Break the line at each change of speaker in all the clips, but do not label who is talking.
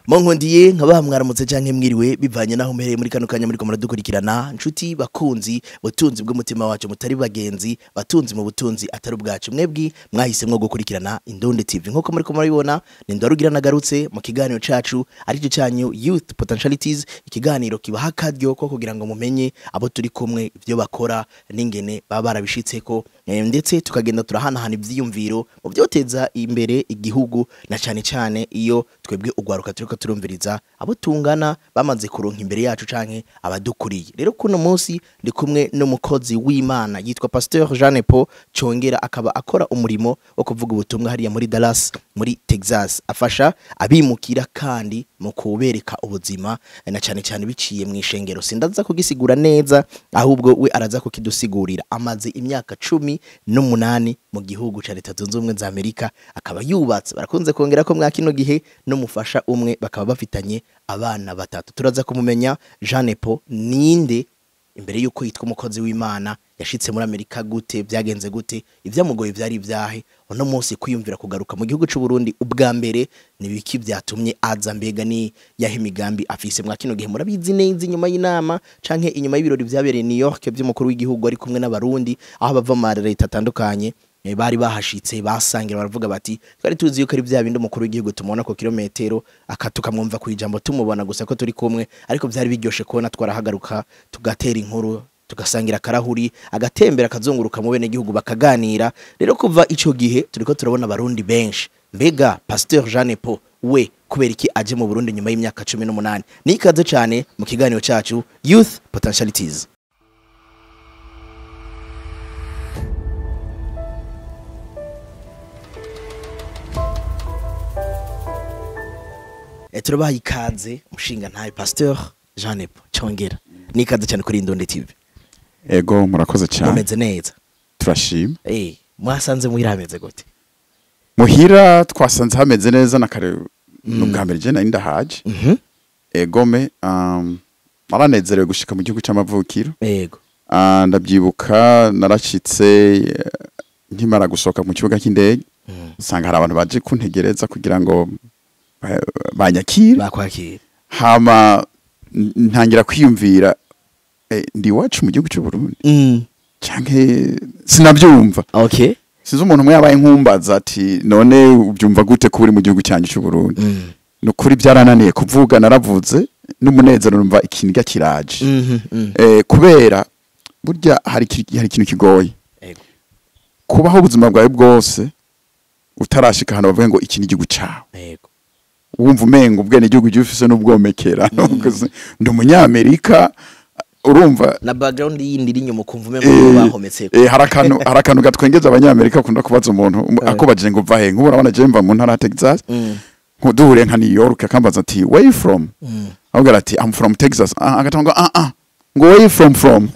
Monkondiye nkaba mwaramutse canke mwiriwe bivanye naho muhereye muri kano kanya muri ko muradukurikirana nshuti bakunzi butunzi bw'umutima wacu mutari bagenzi batunzi mu butunzi atari ubwacu mwebwi mwahisemwo gukurikirana Indonde TV nkuko muri ko murabibona ni ndarugira nagarutse mu kiganiro cacu arico canyu Youth Potentialities ikiganiro kibaha akaryo ko kugira ngo mumenye abo turi kumwe ivyo bakora n'ingene baba barabishitseko eh, ndetse tukagenda turahanahana ivyiyumviro mu vyoteza imbere igihugu na cane cane iyo twebwe ugwaruka turiko turumviriza abo tungana bamaze kuronka imbere yacu canke abadukuriye rero kuno munsi ndi kumwe n'umukozi w'Imana yitwa Pasteur Jeanne Paul congera akaba akora umurimo wo kuvuga ubutumwa hariya muri Dallas muri Texas afasha abimukira kandi mu kubereka ubuzima eh, na cane cane biciye mu ishengero sindaza kugisigura neza ahubwo we araza kukidusigurira amaze imyaka cumi n'umunani mu gihugu ca leta zunze ubumwe za Amerika akaba yubatse barakunze kongera ko mwa kino gihe n'umufasha umwe bakaba bafitanye abana batatu turaza kumumenya Jeanne Paul ninde imbere yuko yitwa umukozi w'Imana yashitse muri Amerika gute byagenze gute ivyamugoye vyari ivyahe uno munsi kwiyumvira kugaruka mu gihugu c'u Burundi ubwa mbere ni biki vyatumye aza mbega ni yahe imigambi afise mwa kino gihe murabizi neza inyuma y'inama canke inyuma y'ibirori vyabereye New York vy'umukuru w'igihugu ari kumwe n'abarundi aho bava mu leta atandukanye eh, bari bahashitse basangira baravuga bati twari tuzi yuko ari vya bindi umukuru w'igihugu tumubona ku kilometero akatukamwumva ku ijambo tumubona gusa ko turi kumwe ariko vyari biryoshe kubona twarahagaruka tugatera inkuru tugasangira akarahuri agatembera akazunguruka mu bene gihugu bakaganira rero kuva ico gihe turiko turabona abarundi benshi mbega Pasteur Jeanne Paul we kubera iki aje mu Burundi nyuma y'imyaka 18 nikaze cane mu kiganiro cacu Youth Potentialities E, turabaha ikaze mushinga ntaye Pasteur Jeanne Paul congera nikaze cyane kuri Indonde TV
ego murakoze cyane
mumeze neza
turashima
eh mwasanze muhira hameze gute
muhira twasanze hameze neza na kare n'ubwa mbere je nari ndahaje
mhm
egome um, naranezerewe gushika mu gihugu c'amavukiro
yego
Ah, ndabyibuka narashitse eh, nkimara gusohoka mu kibuga cy'indege
Mm.
usanga hari abantu baje kuntegereza kugira ngo ba- banyakire
bakwakira
hama n- ntangira kwiyumvira eh, ndi iwacu mu gihugu c'u Burundi
mm
canke sinavyumva
okay
sinzi umuntu umwe yabaye nkumbaza ati none ubyumva gute ko uri mu gihugu cyanjye cy'u Burundi
mm
ni ukuri byarananiye kuvuga naravuze n'umunezero numva ikiniga kiraje
mhm mm
eh, kubera burya hari iki- hari ikintu kigoye
yego
kubaho ubuzima bwawe bwose utarashika ahantu bavuga ngo iki ni igihugu cyawe
yego
wumva umenga ubwene igihugu gihe ufise n'ubwomekera ndi umunyamerika urumva
na background yindi iri inyuma ukumva umwe
Eh,
mu bahometse
eh, hari akantu hari akantu gatwengeza abanyamerika akunda kubaza umuntu um,
Eh.
akubajije ngo uva he nk'ubu urabona je mva mu ntara ya Texas
mm
duhure nka New York akambaza ati where you from
mm
avuga ati I'm from Texas ah, agatanga ngo ah ah ngo where you from from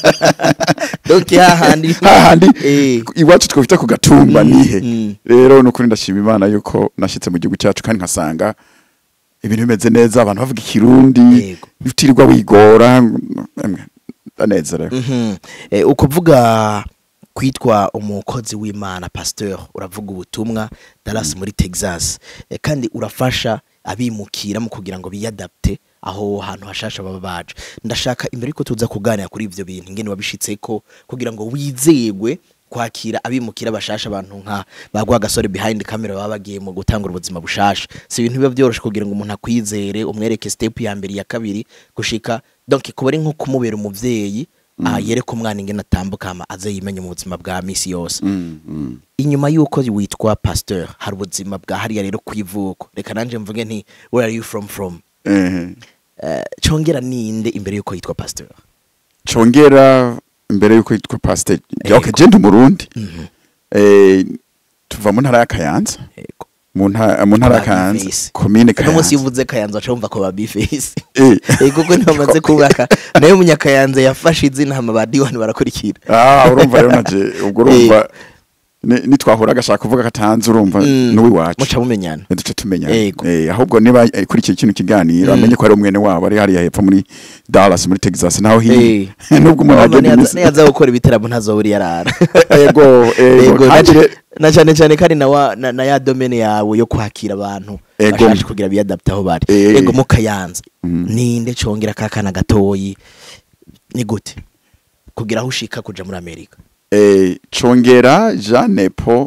donc hahandi
hahandi
eh
iwacu twafite ku gatumba
Mm,
nihe
mm.
rero nukuri ndashima imana yuko nashitse mu gihugu cyacu kandi nkasanga ibintu bimeze neza abantu bavuga ikirundi
Yego.
utirirwa wigora emwe, ndanezerewe
mhm eh ukuvuga kwitwa umukozi w'Imana pasteur uravuga ubutumwa Dallas muri Texas eh, kandi urafasha abimukira mu kugira ngo biyadapte aho hantu hashasha baba baje ndashaka imbere yuko tuza kuganira kuri ivyo bintu ingene wabishitseko kugira ngo wizegwe kwakira abimukira bashasha abantu nka bagwa gasore behind camera baba bagiye mu gutangura ubuzima bushasha si ibintu biba byoroshe kugira ngo umuntu akwizere umwereke step ya mbere ya kabiri gushika donc kuba ari nko kumubera umuvyeyi ah, yereka umwana ingene atambuka hama aze yimenye mu buzima bwa misi yose
Mm, mm.
inyuma y'uko witwa pasteur hari ubuzima bwa hariya rero kwivuko reka nanje mvuge nti where are you from from
Eh,
Eh, congera ninde imbere y'uko yitwa pasteur
congera imbere yuko yitwa pastor
Yego.
okay je ndi umurundi
Mhm.
eh tuva mu ntara ya Kayanza
yego
mu ntara mu ntara ya
Ba
Kayanza
Bifesi.
commune
uno munsi
Kayanza
iyo uvuze kayanza waca wumva ko ba bifesi
eh
Eh, kuko ntibamaze kubaka nayo munyakayanza yafashe izina hama ba diwani barakurikira
ah urumva rero naje ubwo urumva ni- nitwahura agashaka kuvuga katanze urumva
Mm.
n'uwiwacu
muca mumenyana
duce tumenya
Yego.
eh, ahubwo niba eh, kuri iki kino kiganiro amenye ko ari umwene wabo ari hariya hepfo muri Dallas muri Texas naho hino nubwo umuntu agenda iminsi
niyaza gukora ibiteramo ntazobura yarara
ego ego
Yego, na
kandi
ca-
re-
na cyane cyane kandi na, wa, na, na ya domene yawe yo kwakira abantu
Ego.
bashaje kugira biyadapte aho bari
Eh.
ego mukayanza
Mm.
ninde congera kakana gatoyi ni gute kugira aho ushika kuja muri amerika
eh, congera Jeanne Paul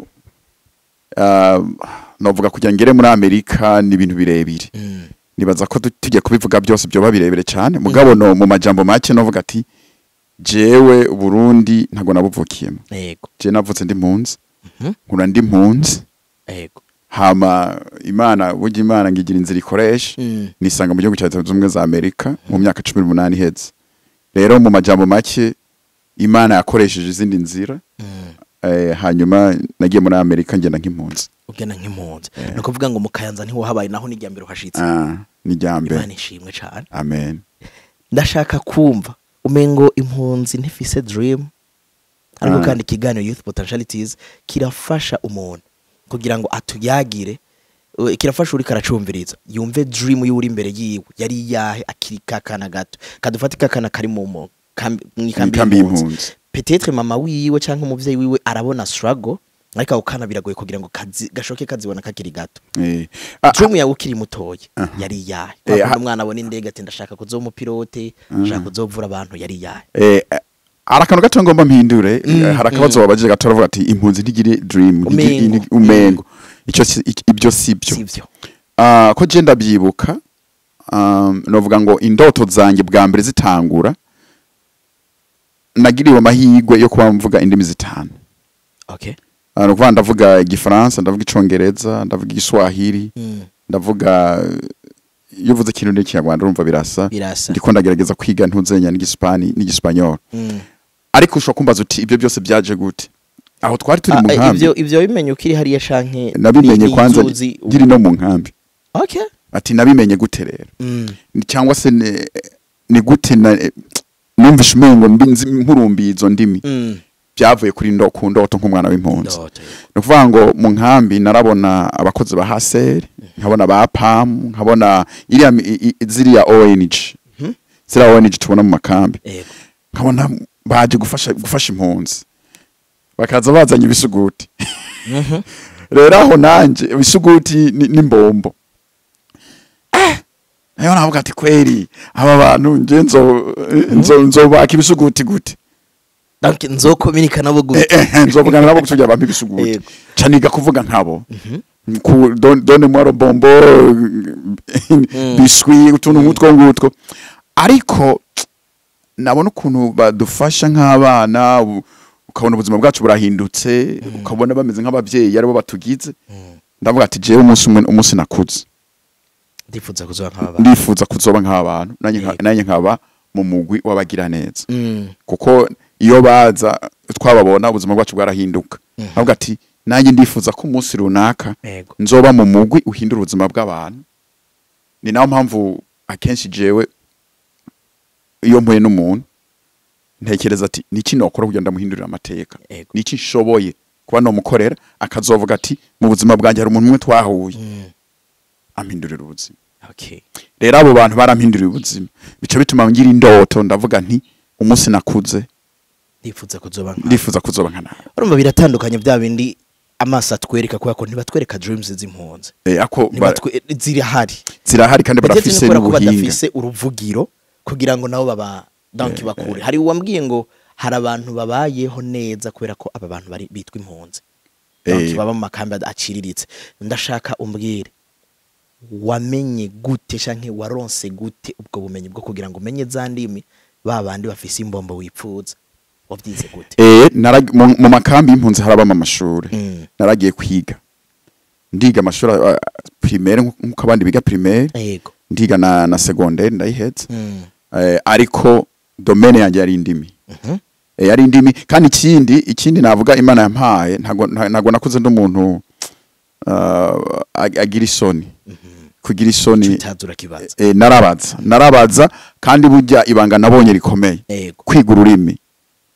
uh, novuga kugira ngere muri Amerika ni ibintu birebire
mm.
nibaza ko tu- tugiye kubivuga byose byoba birebire cyane mugabo no mu majambo make novuga ati jewe Burundi ntago nabuvukiyemo
ego
je navutse ndi mpunzi
Mhm.
nkura ndi mpunzi
ego
hama imana burya imana ngigira inzira ikoresha
Mm.
nisanga mu gihugu cya leta zunze ubumwe za amerika mu myaka cumi n'umunani iheze rero mu majambo make imana yakoresheje izindi nzira
Mm.
eh, hanyuma nagiye muri amerika ngenda nk'impunzi
ugena nk'impunzi ni ukuvuga ngo mukayanza ntiwahabaye naho n'ijya mbere uhashitse
Ah, ni rya mbere
imana ishimwe cyane
amen
ndashaka kumva umengo impunzi ntifise dream ariko
Ah.
kandi ikiganiro youth potentialities kirafasha umuntu kugira ngo atuyagire uh, kirafasha uri karacumviriza yumve dream y'uri imbere yiwe yari iyahe akiri kakana gato kadufate kakana kari mu mu- kambi- mw'ikambi
Mw'ikambi
y'impunzi
y'impunzi.
petetre mama wiwe cyangwa umuvyeyi wiwe arabona struggle ariko ako kana biragoye kugira ngo kazi, gashoke kazibona kakiri gato
Eh, ah,
dream yawe ukiri mutoya
Aha.
yari iyahe
Eh,
Kwa
ha-
umwana abona indege ati ndashaka kuzoba umupilote ndashaka kuzovura abantu yari iyahe
eh, eh, hari akantu gato ngomba mpindure
Mm,
eh, hari akabazo wabajije gato aravuga ati impunzi ntigire dream ntigire-
Umengo.
ini- umengo icyo si- ik- ibyo si byo
sivyo
Ah, ko je ndabyibuka um, novuga ngo indoto zanjye bwa mbere zitangura nagiriwe amahirwe yo kuba mvuga indimi zitanu
okay
Ah, ni ukuvuga ndavuga igifaransa ndavuga icongereza ndavuga igiswahili
mm.
ndavuga iyo uvuze ikintu n'ikinyarwanda urumva birasa
birasa
ndiko ndagerageza kwiga ntuzenya n'igisipani n'igisipanyol
Mm.
ariko ushobora kumbaza uti ibyo byose byaje gute aho twari turi
Ah,
mu
eh,
nkambi
ivyo ivyo bimenye ukiri hariya canke
nabimenye
ni- ni
kwanza
inzuzi-
nkiri no mu nkambi
okay
ati nabimenye gute rero
mm.
Ni- cyangwa se ni, ni gute na eh, numvishe umengo mbi- nzi- nkurumbiye izo ndimi
Mm.
byavuye kuri ndo ku ndoto nk'umwana w'impunzi
Ndoto, yego.
ni ukuvuga ngo mu nkambi narabona abakozi ba haseri nkabona ba pamu nkabona iriya mi- i- i- ziriya ONG ziriya ONG tubona mu makambi
Yego.
nkabona baje gufasha gufasha impunzi bakaza bazanye ibisuguti
Mhm.
rero aho nanje ibisuguti ni- n'imbombo Eh, nayo navuga ati kweri aba bantu nje nzo nzo nzobaka ibisuguti gute
donc nzokominika nabo
Eh,
gute
eh, nzovugana nabo kugira bampe ibisuguti
Yego.
caniga kuvuga nkabo ku don- done mwaro bombo biswi utuntu nk'utwo ngutwo ariko nabona ukuntu badufasha nk'abana u- ukabona ubuzima bwacu burahindutse ukabona bameze nk'ababyeyi aribo batugize ndavuga ati jewe umunsi umwe umunsi nakuze
ndifuza kuzoba nk'aba
ndifuza kuzoba nk'abantu nanjye nka-
Yego.
nanjye nkaba mu mugwi w'abagira neza
Mm.
kuko iyo baza twababona ubuzima bwacu bwarahinduka ndavuga ati nanjye ndifuza ko umunsi runaka
Yego.
nzoba mu mugwi uhindura ubuzima bw'abantu ni nayo mpamvu akenshi jewe iyo mpuye n'umuntu ntekereza ati niki nokora kugira ngo ndamuhindurire amateka
Yego.
niki nshoboye kuba nomukorera akazovuga ati mu buzima bwanjye hari umuntu umwe twahuye
Mm.
ampindurira ubuzima
okay
rero abo bantu barampinduriye ubuzima bica bituma ngira indoto ndavuga nti umunsi nakuze
ndifuza kuzoba nk'aba
ndifuza kuzoba nka nawe
urumva biratandukanye bya bindi amaso atwereka kubera ko ntibatwereka dreams z'impunzi
Eh, ako ba-
Ntibatwe- zirahari
zirahari kandi
Ndetse
barafise
kubera ko
n'ubuhinga
badafise uruvugiro kugira ngo nabo baba donc bakure hari uwambwiye ngo hari abantu babayeho neza kubera ko aba bantu bari bitwa impunzi donc
Eh.
baba mu makambi aciriritse ndashaka umbwire wamenye gute canke waronse gute ubwo bumenyi bwo kugira ngo umenye za ndimi ba bandi bafise imbombo wipfuza wavyize gute
Eh, narag- mu mu makambi y'impunzi harabamo amashuri
Mm.
naragiye kwiga ndiga amashuri uh, primaire nk- nk'uko abandi biga primaire
yego
ndiga na, na secondaire ndayihetse
Mm.
eh, ariko domaine yanjye yari indimi
Mhm.
eh, yari indimi kandi ikindi ikindi navuga imana yampaye ntago nta- ntago nakuze ndi umuntu uh, ag- agira isoni kugira isoni
Tutazura kibaza
eh, narabaza narabaza kandi burya ibanga nabonye rikomeye
yego
kwiga ururimi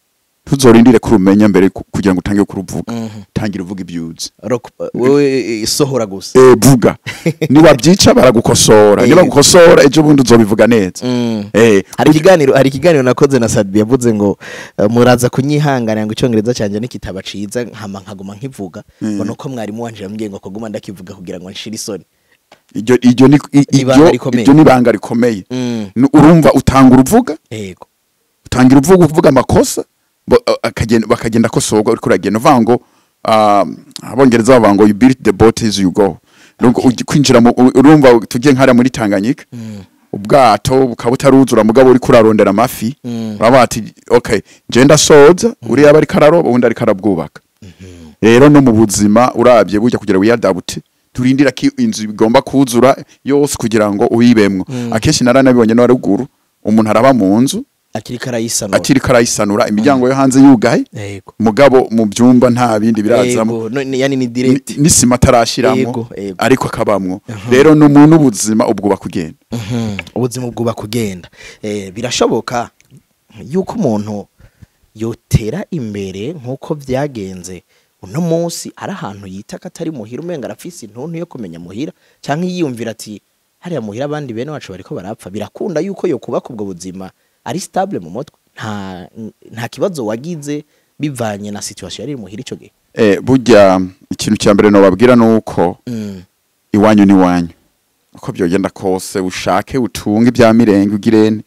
ntuzorindire kurumenya mbere ku- kugira ngo utange kuruvuga
Mhm.
tangira uvuga ibyuzi
Rock- wowe eh, sohora gusa
eh vuga niwabyica baragukosora
Eh.
niba gukosora ejo bundi uzobivuga neza
Mm.
eh
hari ikiganiro hari ikiganiro nakoze na Sadbi yavuze ngo eh, muraza kunyihanganira ngo icyongereza cyanjye nikitaba ciza nkama nkaguma nkivuga ngo nuko mwarimu wanje yambwiye ngo kuguma ndakivuga kugira ngo nshire isoni
iryo iryo ni i-
Ibanga
iryo
rikomeye.
iryo ni ibanga rikomeye
Mm.
Ni- urumva utanga uruvuga
yego
utangira uvuga uvuga amakosa bo- a- akagenda bakagenda akosorwa uriko uragenda uvuga ngo um, abongereza bavuga ngo you build the boat as you go Nubwo ugi- kwinjira mu u- urumva tugiye nkara muri Tanganyika ubwato bukaba butaruzura mugabo uri kurarondera amafi uraba ati okay je ndasoza uriya bari kararoba undi ari karabwubaka rero no mu buzima urabye burya kugira wiyadabute turindira ko inzu igomba kuzura yose kugira ngo uyibemwo akenshi naranabibonye no haruguru umuntu araba mu nzu
akiri karayisanura
akiri karayisanura imiryango yo hanze yugaye
yego
mugabo mu byumba nta bindi birazamo
yego no- ni- yani ni direct
Ni- n'isima atarashiramo
Yego, yego.
ariko akabamwo rero n'umuntu ubuzima ubwo bakugenda
Mhm. ubuzima bwuba kugenda eh, birashoboka yuko umuntu yotera imbere nk'uko byagenze uno munsi ari ahantu yita ko atari muhira umenga arafise intuntu yo kumenya muhira cyangwa yiyumvira ati hariya muhira abandi bene wacu bariko barapfa birakunda yuko yokubaka ubwo buzima ari stable mu mutwe nta nta kibazo wagize bivanye na situation yari iri muhira ico gihe
eh, burya ikintu cya mbere nobabwira ni uko
mm.
iwanyu ni iwanyu uko byogenda kose ushake utunge ibya mirenge ugirene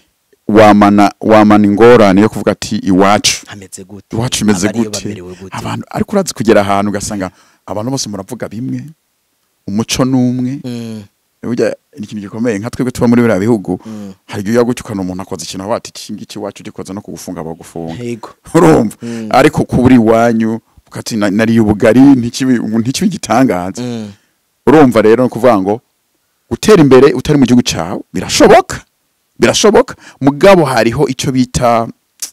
wamana wamana ingorane yo kuvuga ati iwacu
hameze gute
iwacu imeze
Abariyo
gute
bamerewe gute
abantu ariko urazi kugera ahantu ugasanga abantu bose muravuga bimwe umuco n'umwe
mm.
burya ni ikintu gikomeye nka twebwe tuba muri biriya bihugu
Mm.
hari igihe ujya gutya ukabona umuntu akoze ikintu avuga ati iki ngiki iwacu gikoze no kugufunga bagufunga
yego
urumva
Mm.
ariko kubura iwanyu ukati "Na- nariye ubugari ntikibi ntikibi gitangaza
mm.
urumva rero ni ukuvuga ngo gutera imbere utari mu gihugu cyawe birashoboka birashoboka mugabo hariho icyo bita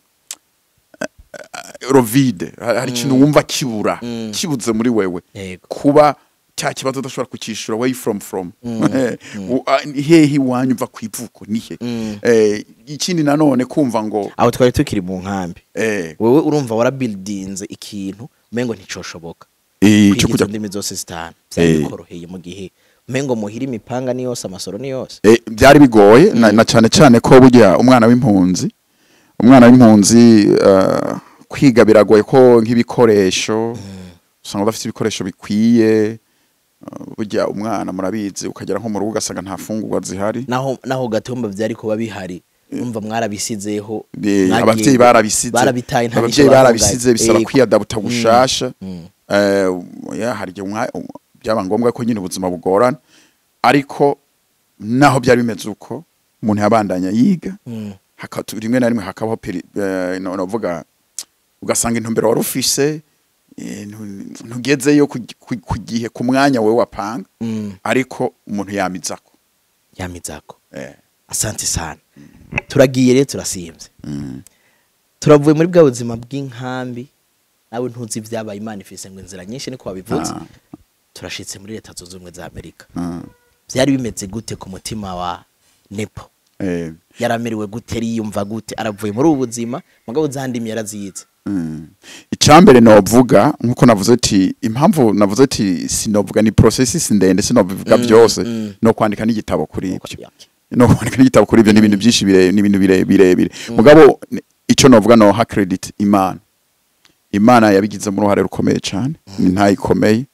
eh, rovide hari hari ikintu wumva kibura
Mm.
kibuze muri wewe
yego
kuba cya kibazo udashobora kukishyura way from from Eh, u- a- ni hehe iwanyu uva ku ivuko nihe
Mm.
Eh, ikindi nanone kumva ngo
aho twari tukiri mu nkambi
eh,
wewe urumva warabildinze ikintu umengo nticoshoboka
eh,
kwiga
cyo
izo
kujya
ndimi zose zitanu
Eh.
byari bikoroheye mu gihe umengo muhira imipanga ni yose amasoro ni yose
Eh, byari bigoye na, na cyane cyane ko burya umwana w'impunzi umwana w'impunzi uh, kwiga biragoye ko nk'ibikoresho usanga udafite ibikoresho bikwiye uh, burya umwana murabizi ukagera nko mu rugo ugasanga nta fungurwa zihari
naho naho gatumba byari kuba bihari umva mwarabisizeho
Eh,
mwagiye-
abavyeyi barabisize
barabitaye nta
abavyeyi
n'icyo
barabisize
bavuga.
bisaba
Yego.
kwiyadabuta gushasha
Mm.
eh ya hari igihe umwa- um- byaba ngombwa ko nyine ubuzima bugorana ariko naho byari bimeze uko umuntu yabandanya yiga
Mm.
haka- rimwe na rimwe hakabaho peri- eh, no- novuga ugasanga intumbero wari ufise eh, ntu- ntugezeyo ku gi- ku- ku gihe ku mwanya wewe wapanga
Mm.
ariko umuntu yamizako
yamizako
eh,
asante sana turagiye rero turasimvye
mm,
turavuye muri bwa buzima bw'inkambi nawe ntuzi ibyabaye imana ifise ngo inzira nyinshi niko wabivuze
Ah.
turashitse muri leta zunze ubumwe za amerika
mm,
byari bimeze gute ku mutima wa nepo
eh,
yaramerewe gute yiyumva gute aravuye muri ubu buzima mugabo za ndimi yaraziyize
mm. icyambere novuga nkuko navuze ati impamvu navuze ati sinovuga ni processes ndende sinovuga
Mm,
byose
mm.
no kwandika n'igitabo kuri ibyo
Okay.
no kwandika n'igitabo kuri ibyo ni ibintu byinshi bire ni ibintu bire- birebire mugabo ni- icyo novuga no ha credit imana imana yabigizemo uruhare rukomeye cyane ni ntayikomeye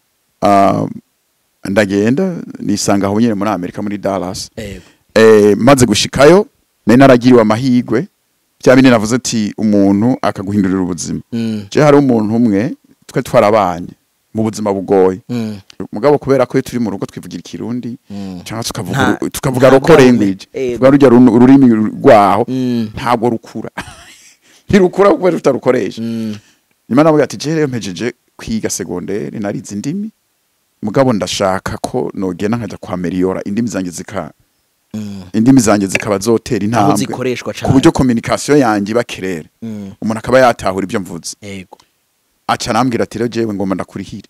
um, ndagenda nisanga aho nyine muri amerika muri dallas
Yego.
eh, maze gushikayo nari naragiriwe amahirwe bya bindi navuze ati umuntu akaguhindurira ubuzima
Mm.
je hari umuntu umwe twe twarabanye mu buzima bugoye
Mm.
mugabo kubera ko iyo turi mu rugo twivugira ikirundi
Mm.
cyangwa tukavuga
Nta-
uru- tukavuga
nta
roko
bwami.
language
Yego.
tuvuga rujya runu- ururimi rwaho
Mm.
ntabwo rukura ntirukura kubera tutarukoresha
Mm.
nyuma navuga ati je rero mpejeje kwiga segonderi narize indimi mugabo ndashaka ko nogenda nkajya kwa Meliora indimi zanjye zika
Mm.
indimi zanjye zikaba zotera
aho
intambwe
zikoreshwa
ku
cyane
buryo communication yanjye iba kirere
Mm.
umuntu akaba yatahura ibyo mvuze
yego
aca arambwira ati rero jewe ngomba ndakurihire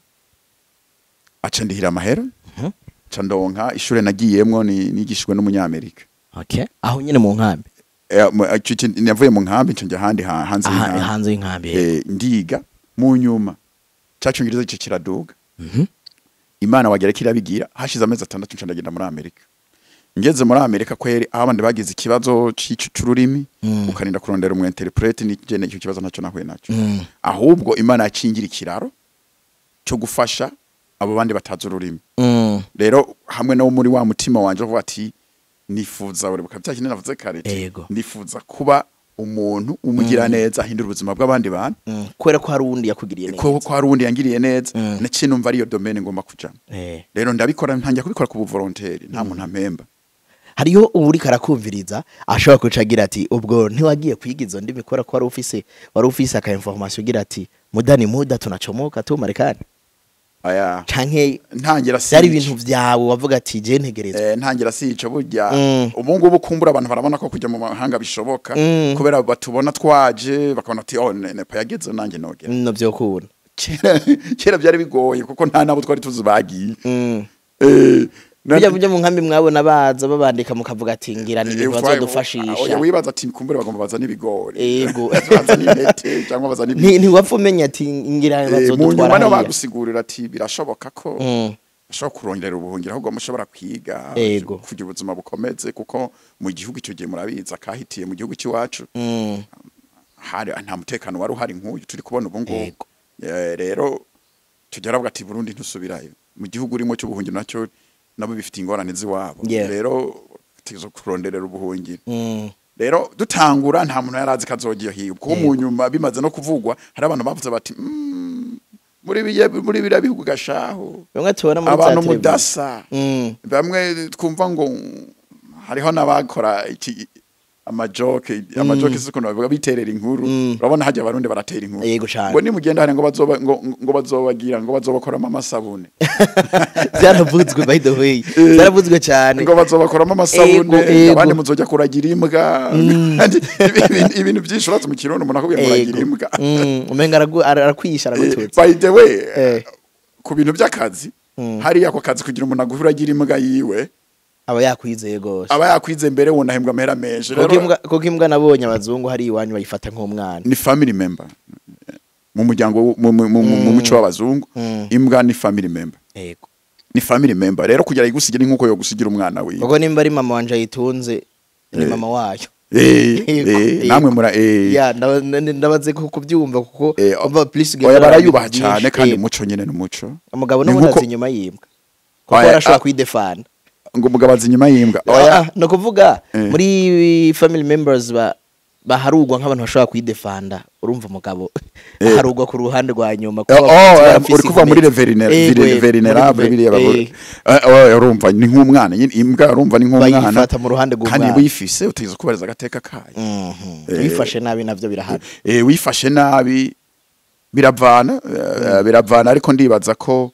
aca ndihira amahera
Mhm.
aca ndonka ishure nagiyemwo ni nigishijwe n'umunyamerika
okay aho nyine mu nkambi
eh, mu- ico kintu- navuye mu nkambi nca njya ahandi ha- hanze
aha
y'inkambi.
hanze y'inkambi yego.
Eh, ndiga mu nyuma cacungirizo ico kiraduga
Mhm.
imana wagera kirabigira hashize amezi atandatu nca ndagenda muri amerika ngeze muri amerika kweri aho abandi bagize ikibazo c'ico c'ururimi
Mm.
ukarinda kurondera umu interprete nijene icyo kibazo naco nahuye naco
Mm.
ahubwo imana yacingira ikiraro cyo gufasha abo bandi batazi ururimi
Mm.
rero hamwe no muri wa mutima wanje uvuga ati nifuza uribuka bya kintu navuze kare ati,
Yego.
nifuza kuba umuntu umugira neza ahindura ubuzima bw'abandi bantu
Mm. kubera ko hari uwundi yakugiriye neza
ko ko hari uwundi yangiriye neza
Mm.
naciye numva ariyo domaine ngomba kujamo
Eh.
rero ndabikora ntangira kubikora ku buvolonteri nta muntu ampemba
hariho uwuri karakumviriza ashobora kuca agira ati ubwo ntiwagiye kwiga izo ndimi kubera ko wari ufise wari ufise aka information ugira ati muda ni muda tunachomoka tu Marekani
aya
canke
ntangira
byari
sico.
ibintu vyawe wavuga ati je ntegerezwa
Eh, ntangira sico burya
Mm.
ubu ngubu kumbura abantu barabona ko kujya mu mahanga bishoboka
Mm.
kubera batubona twaje bakabona ati oh ne- nepa yageze nanjye nogera
no vyokubona
kera kera byari bigoye kuko nta nabo twari tuzi bagiye
mm.
Eh, na-
burya burya mu nkambi mwabona baza babandika mukavuga ati ngira ni
eh,
ibintu
utwaye-
bazodufashisha
oya, wibaza ati kumbura bagomba bazana ibigori
Ego.
bazana intete cyangwa bazana
Nti- ntiwapfa umenya ati ngira
Eh, mu nyuma
bazodutwara
niho
hariya
bagusigurira ati birashoboka ko
Mm.
ashobora kurongera ubuhungiro ahubwo mushobora kwiga
Ego.
kugira ubuzima bukomeze kuko mu gihugu icyo gihe murabizi akahitiye mu gihugu cy'iwacu
Mm.
hari nta mutekano wari uhari nk'uyu turi kubona ubu ngubu
Yego.
Eh, rero tugera avuga ati Burundi ntusubirayo mu gihugu urimo cy'ubuhungiro nacyo nabo bifite ingorane z'iwabo
Yeah.
rero tuzo kuronderera ubuhungiro
Mm.
rero dutangura nta muntu yari azi ko azogiye hiyo kuko mu nyuma bimaze no kuvugwa hari abantu bavuze bati "Mm, muri biye muri biriya bihugu gashaho
bimwe tubona muri za
abantu
televiziyo.
mudasa
Mm.
bamwe twumva ngo hariho n'abakora iki amajoke amajoke si ukuntu bavuga biterera inkuru
Mm.
urabona hajya abarundi baratera inkuru
Yego cane.
ngo nimugenda hari ngo bazoba ngo, ngo bazobagira ngo bazobakoramo amasabune
byaravuzwe by the way byaravuzwe cyane
ngo bazobakoramo amasabune
Ego, ego.
abandi muzojya kuragira imbwa Kandi ibintu- ibintu byinshi uratse mu kirundi umuntu akubwiye muragira
Ego.
imbwa
Mm, umenga aragu- ara- arakwisha
Eh,
aragututse
by the way
Eh.
ku bintu by'akazi hariya ako kazi kugira umuntu aguragira imbwa yiwe
aba yakwizeye gose
aba yakwize mbere wona ahembwa amahera menshi
kuko
Rero-
imbwa- kuko imbwa nabonye abazungu hari iwanyu bayifata nk'umwana
ni family member mu muryango w- mu- mu- mu mu muco w'abazungu
Mm.
imbwa ni family member
yego
ni family member rero kugira igusigire nk'uko yo gusigira umwana wiwe
kuko nimba ari mama wanje ayitunze ni
Eh.
mama wayo
Eh,
Yego,
eh,
yego.
namwe mura eh,
ya ndaba- n- ndabaze ko kubyumva kuko
eh,
umva please
oya
ugenda
barayubaha
byinshi.
cyane kandi
Yego.
umuco nyene n'umuco
umugabo
Ni
n'ubundi
nkuko-
azi inyuma y'imbwa kuko
Oya,
arashobora
ah.
kuyidefana
ngo umugabo azi inyuma y'imbwa
Ah,
oya
ah, ni ukuvuga
Eh.
muri family members ba baharugwa nk'abantu bashobora kuyidefanda urumva umugabo
Eh.
aharugwa ku ruhande rwa nyuma
Eh,
kuko
oh,
bafite
eh,
abafise
uri kuva muri
inkomezi. Eh,
le
we,
venerable
muri-
biriya
eh,
bagore Eh, oh, urumva ni nk'umwana nyine imbwa urumva ni nk'umwana
bayifata mu ruhande
kandi
rw'umwana
wifise utegeza kubariza agateka kayo
Mhm.
Eh.
wifashe nabi navyo birahari
eh, wifashe nabi biravana eh, biravana ariko ndibaza ko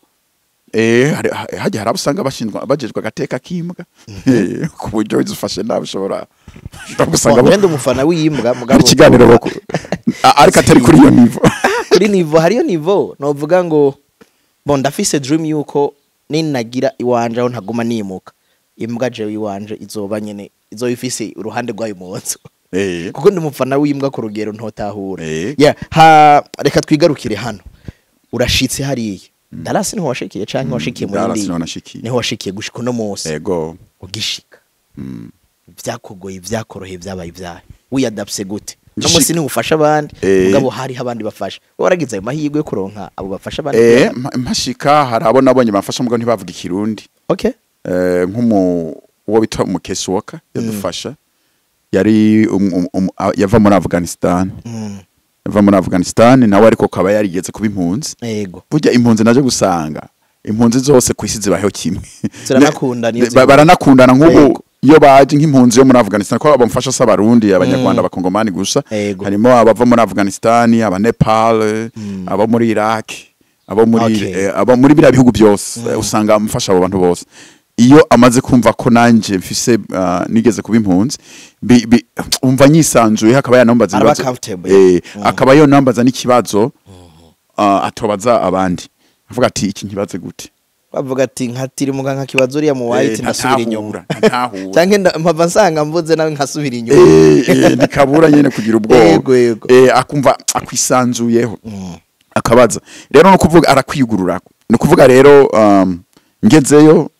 eh hari- ha- hajya hari abusanga bashinzwe bajejwe agateka k'imbwa Eh, ku buryo wizufashe nabi ushobora ushobora gusanga bo-
wenda umufana w'imbwa mugabo
hari ikiganiro bako A- ariko atari kuri iyo nivo
kuri nivo hariyo nivo novuga ngo bo ndafise dream yuko ninagira iwanje aho ntaguma nimuka imbwa jewe iwanje izoba nyene izoba ifise uruhande rwayo mu nzu
eh
kuko ndi umufana w'imbwa ku rugero ntotahura
Eh.
yeah, ha reka twigarukire hano urashitse hariya darasi niho washikiye canke washikiye muri
Dallas
ndi
niho nashikiye.
niho washikiye gushika uno munsi
ego
ugishika
Mm.
vyakugoye vyakoroheye vyabaye ivyaye wiyadapse gute no
Ngishika-
munsi niho ufasha abandi
Eh.
mugabo hariho abandi bafasha wowe waragize ayo mahirwe yo kuronka abo bafasha abandi
eh mpa- mpashika hari abo nabonye bamfasha mugabo ntibavuga ikirundi
okay
eh nk'umu uwo bita umukesi woka yadufasha yari um- um- um- a- yava muri Afghanistan
mm.
yava muri Afghanistan nawe ariko kaba yarigeze kuba impunzi
yego
burya impunzi naje gusanga impunzi zose ku isi zibaho kimwe
Ziranakundana iyo
Ne-
zihuye.
ba- baranakundana nk'ubu
Yego.
iyo baje nk'impunzi yo muri Afghanistan ko abamfasha si abarundi abanyarwanda abakongomani gusa
Yego.
harimo abava muri Afghanistan aba Nepal abo muri Iraq abo muri
Okay.
eh, abo muri biriya bihugu byose eh, usanga amufasha abo bantu bose iyo amaze kumva ko nanje mfise ah, nigeze kuba impunzi bi- bi- umva nyisanzuye akaba yanambaza
Araba
ibibazo-
comfortable.
eh, akaba yonambaza n'ikibazo ah, atobaza abandi avuga ati iki nkibaze gute
bavuga ati nkatiri muga nkakibazo uriya mu white
Eh,
ndasubira inyuma
ntantahura, ntantahura.
canke nda- mpava nsanga mvuze nawe nkasubira inyuma
Eh, eh, ntikabura nyene kugira ubwoba
Yego, yego.
Eh, akumva akwisanzuyeho akabaza rero no kuvuga arakwigurura ni ukuvuga rero um, ngezeyo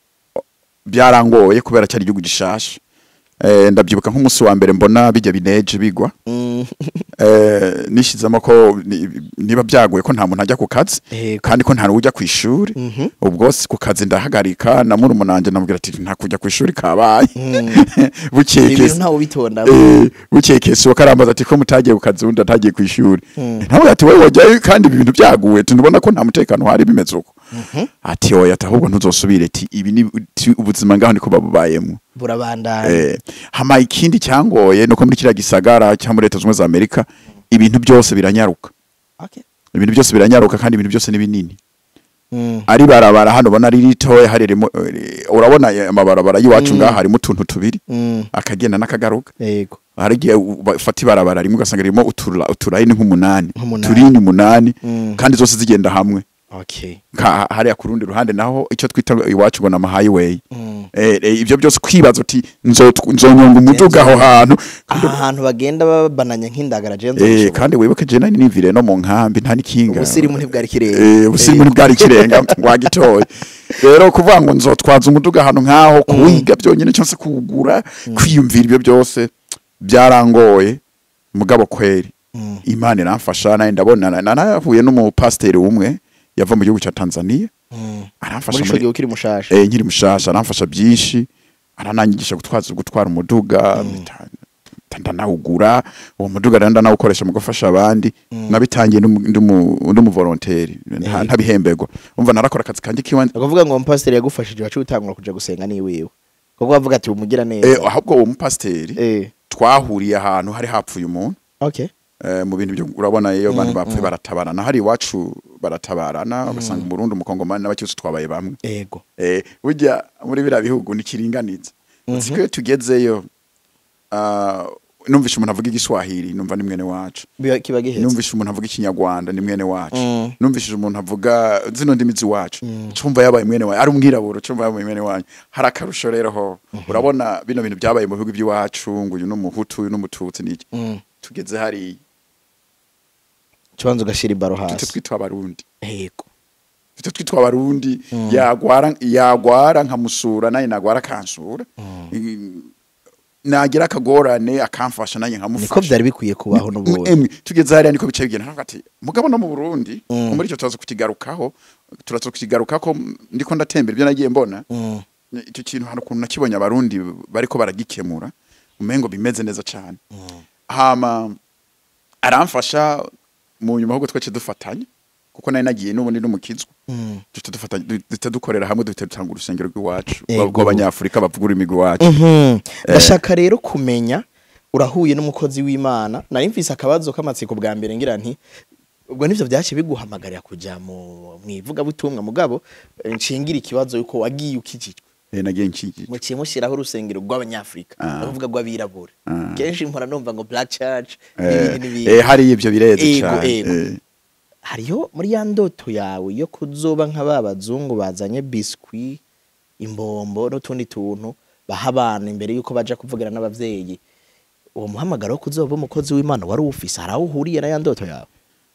byarangoye kubera cyari igihugu gishasha eh, ndabyibuka nk'umunsi wa mbere mbona bijya bineje bigwa
Mm.
eh, nishizemo ko ni- niba byagoye ko nta muntu ajya ku kazi
Yego.
kandi ko nta n'ujya ku ishuri ubwo si ku kazi ndahagarika na murumuna wanjye namubwira ati nta kujya ku ishuri kabaye bukeye
ibintu
kese-
ntawe ubitonda
Eh, bukeye kese uwo karambaza ati ko mutagiye ku kazi undi atagiye ku ishuri ntabwo ati wowe wajyayo kandi ibi bintu byaguye tunubona ko nta mutekano uhari bimeze uko ati oya ati ahubwo ntuzosubire ati ibi ni ti- ubuzima ngaho niko babubayemo
burabandanya
Eh, hama ikindi cyangoye nuko muri kiriya gisagara cyangwa muri leta zunze ubumwe za amerika ibintu byose biranyaruka
Okay.
ibintu byose biranyaruka kandi ibintu byose ni binini
Mm.
ari barabara hano ubona ari ritoya harimo eh, urabona eh, amabarabara y'iwacu ngaha harimo utuntu tubiri
Mm.
akagenda n'akagaruka
yego
hari igihe ufata ibarabara rimwe ugasanga ririmo utura- uturayini nk'umunani
Nk'umunani.
turini umunani
Mm.
kandi zose zigenda hamwe
okay
Ka- hariya ku rundi ruhande naho icyo twita iwacu ngo ni amahighway
Mm.
Eh, eh, ibyo byose kwibaza uti nzo- nzonyonga umuduga aho hantu
aha hantu bagenda babananya nk'indagara je
Eh,
nzoshobora
kandi wibuke je nari nivire no mu nkambi nta n'ikinga
ubusirimu ntibwari kirenga
Eh, ubusirimu ntibwari kirenga wagitoye rero kuvuga ngo nzotwaza umuduga ahantu nk'aho kuwiga byonyine cyangwa se kuwugura kwiyumvira ibyo byose byarangoye mugabo kweri
Mm.
imana iramfasha nawe ndabona na- na- narahuye n'umupasiteri umwe yava mu gihugu cya tanzania
Mm.
aramfasha
muri ico
muri
gihe ukiri mushasha
eh, nkiri mushasha aramfasha byinshi arananyigisha gutwaza gutwara umuduga bita- ndanawugura uwo muduga rero ndanawukoresha mu gufasha abandi nabitangiye ndi umuvolonteri ntabihemberwa umva narakora akazi kanjye k'iwanjye
ukuvuga ngo umupasiteri yagufashije wacu utangura kuja gusenga ni wiwe kuko bavuga ati umugira
Eh,
neza
ahubwo uwo mupasiteri
eh
twahuriye ahantu hari hapfuye umuntu
okay
eh, mu bintu byo urabona iyo abantu
Mm,
bapfuye
mm.
baratabarana hari iwacu baratabarana ugasanga umurundi umukongomani n'abacyose twabaye bamwe
ego
eh, burya muri biriya bihugu ntikiringaniza siko iyo tugezeyo ah, numvishe umuntu avuga igiswahili numva ni mwene wacu
Biba- kiba gihetse
numvishe umuntu avuga ikinyarwanda ni mwene wacu
Mm.
numvishije umuntu avuga zino ndimi z'iwacu cumva yabaye mwene wacu ari umwirabura cumva yabaye mwene wanyu hari akarusho rero ho urabona bino bintu byabaye mu bihugu by'iwacu ngo uyu n'umuhutu uyu n'umututsi n'iki
Mm.
tugeze hariya
kibanza ugashira ibaro
tujye
hasi
twitwa abarundi
ego
tujye twitwa abarundi yagwara yagwara nkamusura naye nagwara akansura I- nagira akagorane akamfasha nanjye
niko
nkamufasha
byari bikwiye kubaho n'ubundi
emwe tugeze hariya niko bicaye bigenda nkavuga ati mugabo no mu Burundi
Mm.
muri icyo turaza kukigarukaho turaza kukigarukako ndiko ndatembera ibyo nagiye mbona
Mm.
icyo kintu hari ukuntu nakibonye abarundi bariko baragikemura umengo bimeze neza cyane hama aramfasha mu nyuma ahubwo twece dufatanye kuko nari nagiye n'ubundi n'umukizwa
Mm.
duhita dufatanya duhita dukorera hamwe duhita dutanga urusengero rw'iwacu
Yego.
rw'abanyafurika bavuga ururimi rw'iwacu
Mhm. ndashaka rero kumenya urahuye n'umukozi w'imana nari mfise akabazo k'amatsiko bwa mbere ngira nti ubwo nivyo byaciye biguhamagarira kuja mu mwivugabutumwa mugabo eh, nshingira ikibazo yuko wagiye ukijijwe
Eh, nagiye nkigiye
muciye mushyiraho urusengero rw'abanyafurika
Ah.
ni ukuvuga rw'abirabura
Ah.
kenshi mpora numva ngo black church
Eh,
n'ibindi n'ibindi
eh, hariya ibyo bireze
Ego,
cyane
ego.
eh.
hariyo muri ya ndoto yawe yo kuzoba nka ba bazungu bazanye biswi imbombo n'utundi tuntu baha abana imbere yuko baja kuvugira n'abavyeyi uwo muhamagaro wo kuzoba umukozi w'imana wari uwufise hari aho uhuriye na ya ndoto yawe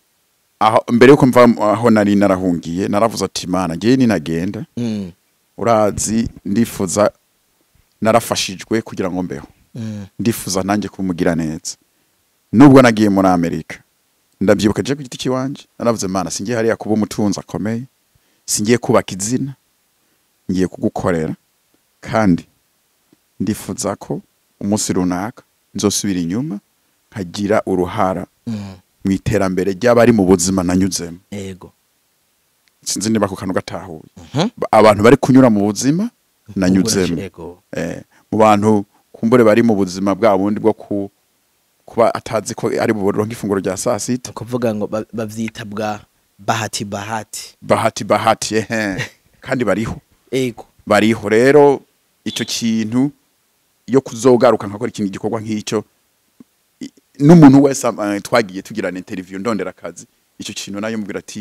aho mbere yuko mva aho nari narahungiye naravuze ati mana ngewe ninagenda
Mm,
urazi ndifuza narafashijwe kugira ngo mbeho
mm,
ndifuza nanjye kumugira neza nubwo nagiye muri amerika ndabyibuka je ku giti kiwanje naravuze mana singiye hariya kuba umutunzi akomeye singiye kubaka izina ngiye kugukorera kandi ndifuza ko umunsi runaka nzosubira inyuma nkagira uruhara
mm,
mu iterambere ry'abari mu buzima nanyuzemo
ego
sinzi niba ako kantu gatahuye
Mhm.
Ba- abantu bari kunyura mu buzima nanyuzemo
ego
eh, mu bantu kumbure bari mu buzima bwa bundi bwo ku, kuba atazi ko ari buronke ifunguro rya saa
ni
sita
ukuvuga ngo ba- bavyita bwa bahati bahati
bahati bahati ehe kandi bariho
ego
bariho rero icyo kintu iyo kuzogaruka nkakora ikintu gikorwa nk'icyo i- n'umuntu wese eh, twagiye tugirana interview ndondera akazi icyo kintu nayo mubwira ati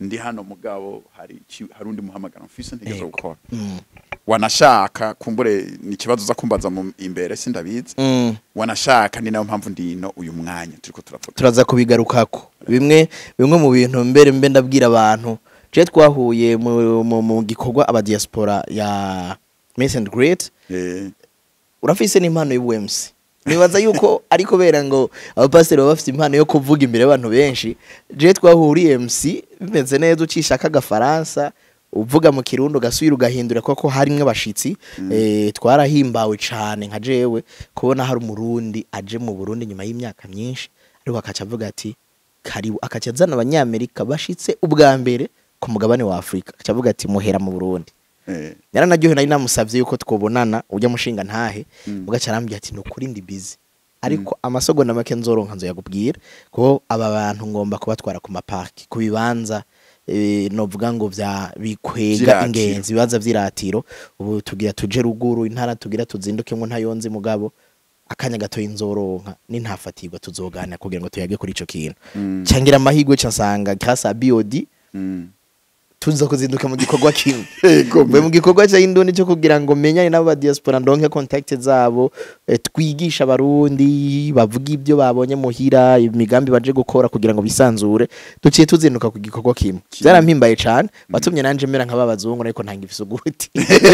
ndi hano mugabo hari iki- hari undi muhamagaro mfise ntigeze
Yego.
gukora
Mm.
wanashaka kumbure ni ikibazo uza kumbaza mu imbere sindabizi
Mm.
wanashaka ni nayo mpamvu ndino uyu mwanya turiko turavuga
turaza kubigarukako bimwe bimwe mu bintu mbere mbe ndabwira abantu je twahuye mu, mu, mu gikorwa aba diaspora ya Miss and Great
eh
urafise n'impano y'ubuMC nibaza yuko ari kubera ngo abapasiteri baba bafite impano yo kuvuga imbere y'abantu benshi je twahuriye MC bimeze neza ucishaka agafaransa uvuga mu kirundo gasubira ugahindura koko harimwe abashitsi eh, twarahimbawe cane nka jewe kubona hari umurundi aje mu Burundi nyuma y'imyaka myinshi ariko akaca avuga ati karibu akaca azana abanyamerika bashitse ubwa mbere ku mugabane wa Afrika akaca avuga ati muhera mu Burundi
eh
yaranaryohewe nari namusavye yuko twobonana ujya mushinga ntahe
Mm.
ugaca arambwira ati nukuri ndi busy ariko amasegonda make nzoronka nzoyakubwira ko aba bantu ngomba kubatwara ku maparki ku bibanza eh, novuga ngo vya bikwega
Vy'iratiro.
ingenzi ibibanza vy'iratiro ubu tugira tuje ruguru intara tugira tuzindukemwo ntayonzi mugabo akanya gatoyi nzoronka nintafatirwa tuzoganira kugira ngo tuyage kuri ico kintu
Mm.
cangira amahirwe ca nsanga kasa BOD
mm.
tuza kuzinduka mu gikorwa kimwe
Ego,
mbe mu gikorwa cya indundi cyo kugira ngo menyane n'aba diaspora ndonke contact zabo eh, twigisha abarundi bavuga ibyo babonye muhira imigambi baje gukora kugira ngo bisanzure duciye tuzinduka ku gikorwa kimwe byarampimbaye cyane watumye nanje mera nk'aba bazungu ariko ntanga ibisuguti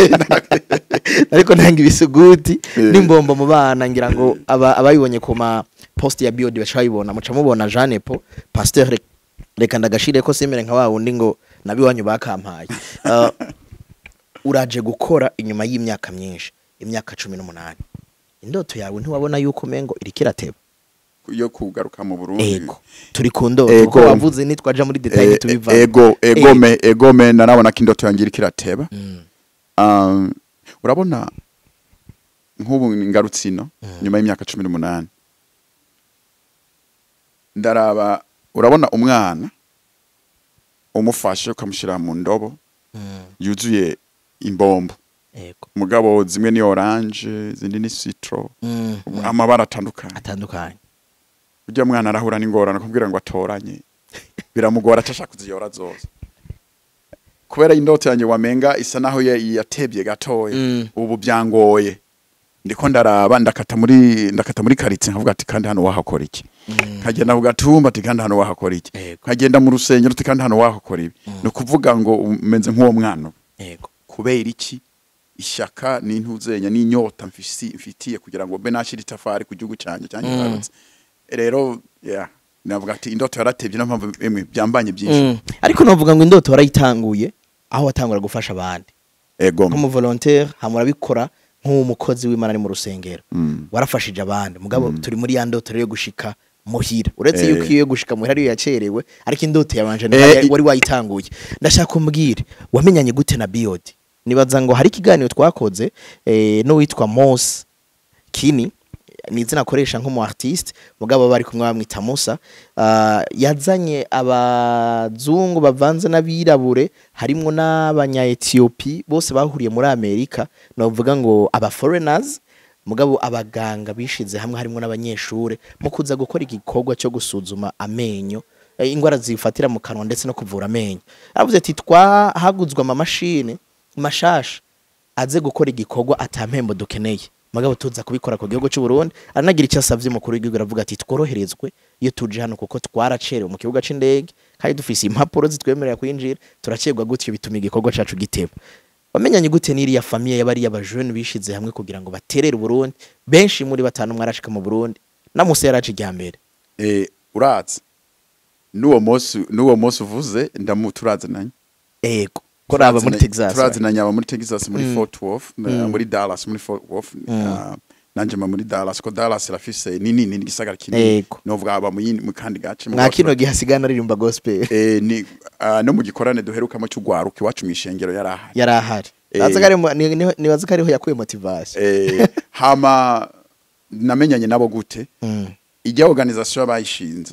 ariko ntanga ibisuguti n'imbombo mu bana ngira ngo aba- abayibonye ku ma post ya biodi baca bayibona muca mubona Jeanne Po pasteur Re- reka ndagashire ko semere nka wa wundi ngo nabiwanyu bakampaye Uh, uraje gukora inyuma y'imyaka myinshi imyaka cumi n'umunani indoto yawe ntiwabona yuko mengo iriko irateba
yo kugaruka mu Burundi
ego turi ku ndoto
Ego.
kuko wavuze nitwaja muri detail
Eh,
tubiva
ego egome egome narabona ko indoto yangira kirateba um, urabona nk'ubu ngarutsino nyuma y'imyaka cumi n'umunani ndaraba urabona umwana umufashe ukamushyira mu ndobo yuzuye imbombo
ego
mugabo zimwe ni oranje izindi ni citro
Mm, mm.
amabara atandukanye
atandukanye
ujya mwana arahura n'ingorane kumbwira ngo atoranye biramugora atashaka kuziyora zose kubera indoto yanjye wamenga isa naho ya- yatebye gatoya
Mm.
ubu byangoye ndiko ndaraba ndakata muri ndakata muri karitsiye nkavuga ati kandi hano wahakora iki nkagenda ku gatumba ati kandi hano wahakora iki
Yego.
nkagenda mu rusengero ati kandi hano wahakora ibi ni ukuvuga ngo umeze nk'uwo mwana
ego
kubera iki ishyaka n'intuzenya n'inyota mfisi- mfitiye kugira ngo mbe nashyira itafari ku gihugu cyanjye cyanjye
Mm.
ngarutse rero yeah, navuga ati indoto yaratebye niyo mpamvu emwe byambanye byinshi
Mm. ariko novuga ngo indoto warayitanguye aho watangura gufasha abandi
ego
nk'umuvolontaire hama urabikora nk'umukozi w'imana ari mu rusengero
Mm.
warafashije abandi mugabo turi muri ya ndoto rero yo gushika muhira uretse
Eh.
yuko iyo yo gushika muhira ariyo yacerewe ariko indoto yabanje
Eh,
nayo
i-
wari wayitanguye ndashaka umbwire wamenyanye gute na biodi nibaza ngo hari ikiganiro twakoze eh, n'uwitwa Mos Kini ni izina akoresha nk'umu artiste mugabo bari kumwe bamwita Musa Ah, yazanye abazungu bavanze n'abirabure harimwo n'abanya Ethiopia bose bahuriye muri Amerika novuga ngo aba foreigners mugabo abaganga bishize hamwe harimo n'abanyeshure mu kuza gukora igikorwa cyo gusuzuma amenyo eh, ingwara zifatira mu kanwa ndetse no kuvura amenyo aravuze ati twahaguzwa amamashini mashasha aze gukora igikorwa atampembo dukeneye mugabo tuza kubikora ku gihugu cy'u Burundi aranagira icyo asavye umukuru w'igihugu aravuga ati tworoherezwe iyo tuje hano kuko twaracerewe mu kibuga c'indege kandi dufise impapuro zitwemerera kwinjira turacerwa gutyo bituma igikorwa cacu giteba wamenyanye gute n'iriya famiye y'abari abajene bishize hamwe kugira ngo baterere Burundi benshi muri batanu mwarashika mu Burundi na Musa yaraje ijya mbere
eh, urazi n'uwo munsi n'uwo munsi uvuze ndamu turazananye
ego ko raba muri
Turazananye-
Texas
turazananye aba muri Texas muri
Mm.
Fort Worth na-
Mm.
muri Dallas muri Fort Worth
Mm.
na- nanje mba muri Dallas ko Dallas irafise ni nini ni igisagara kinini
Ego.
novuga aba mu yindi- mu kandi gace
mwa kino gihe hasigana aririmba gospel
eh, ni ah, no mu gikorane duherukamo cy'ugwaruka iwacu mu ishengero yari ahari
yari ahari
Eh.
Baza ko ari mu- ni- ni- nibaza ko ariho yakuye motivation
eh, hama namenyanye nabo gute
Mm.
ijya organisation bayishinze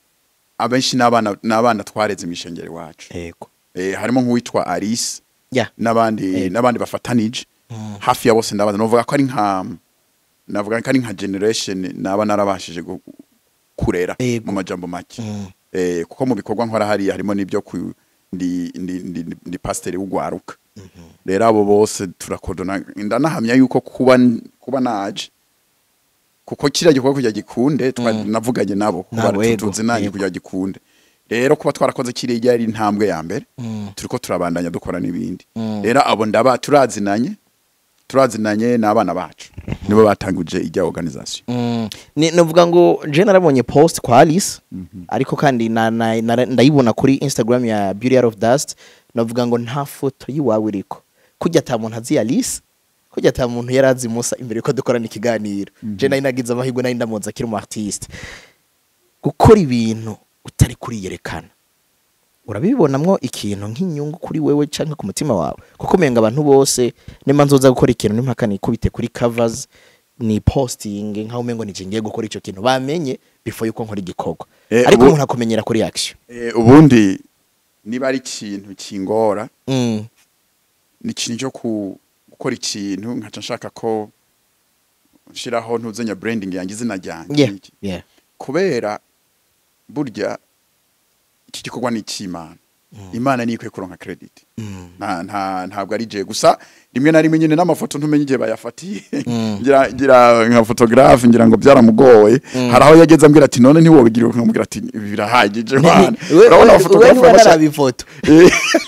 abenshi n'abana n'abana twareze mu ishengero iwacu
ego
eh, harimo nk'uwitwa Alice
ya
n'abandi
Eh.
n'abandi bafatanije
Mm.
hafi ya bose ndabaza novuga ko ari nka navuga ko ari nka generation naba narabashije gu- kurera
Ego.
mu majambo make
Mm.
eh, kuko mu bikorwa nkora hariya harimo n'ibyo ku ndi ndi ndi, ndi pasiteri w'ugwaruka rero abo bose turakodona ndanahamya yuko kuba kuba naje kuko kiriya gikorwa kugira gikunde twa- navuganye nabo kuba
Nabo, yego,
tuzi nanjye
yego.
kugira gikunde rero kuba twarakoze kiriya yari intambwe ya mbere turiko turabandanya dukora n'ibindi rero abo ndaba turazinanye turazinanye n'abana bacu nibo batanguje ijya organisation
Mm. Ni- novuga ngo je narabonye post kwa Alice ariko kandi na, na, na, ndayibona kuri Instagram ya Beauty Out of Dust novuga ngo nta foto yiwawe iriko kujya ata muntu azi Alice kujya ata muntu yarazi Musa imbere ko dukorana ikiganiro je nari nagize amahirwe nari ndamuzi akiri umu artiste gukora ibintu utari kuriyerekana urabibonamwo ikintu nk'inyungu kuri wewe canke ku mutima wawe kuko umenga abantu bose nimba nzoza gukora ikintu n'impaka nikubite kuri covers ni posting nkaho umengo nije ngiye gukora ico kintu bamenye before yuko nkora igikorwa
Eh,
ariko
ubu-
umuntu akumenyera kuri action
Eh, ubundi niba ari ikintu kingora
mm.
ni ikintu cyo ku- gukora ikintu nkaca nshaka ko nshiraho ntuzenya branding yanjye izina ryanjye
yeah.
Iki.
yeah.
kubera burya iki gikorwa ni icy'imana imana niyo ikwiye kuronka credit
Mm.
nta nta ntabwo ari je gusa rimwe na rimwe nyine n'amafoto ntumenye igihe bayafatiye
Mm.
ngira ngira nka photographe ngira ngo byaramugoye hari aho yageze ambwira ati none ntiwobigira nkamubwira ati "Ibi birahagije mwana
We-
urabona
we-
abaphotographe
we
bashaka-
ntiwaraba ifoto
Eh,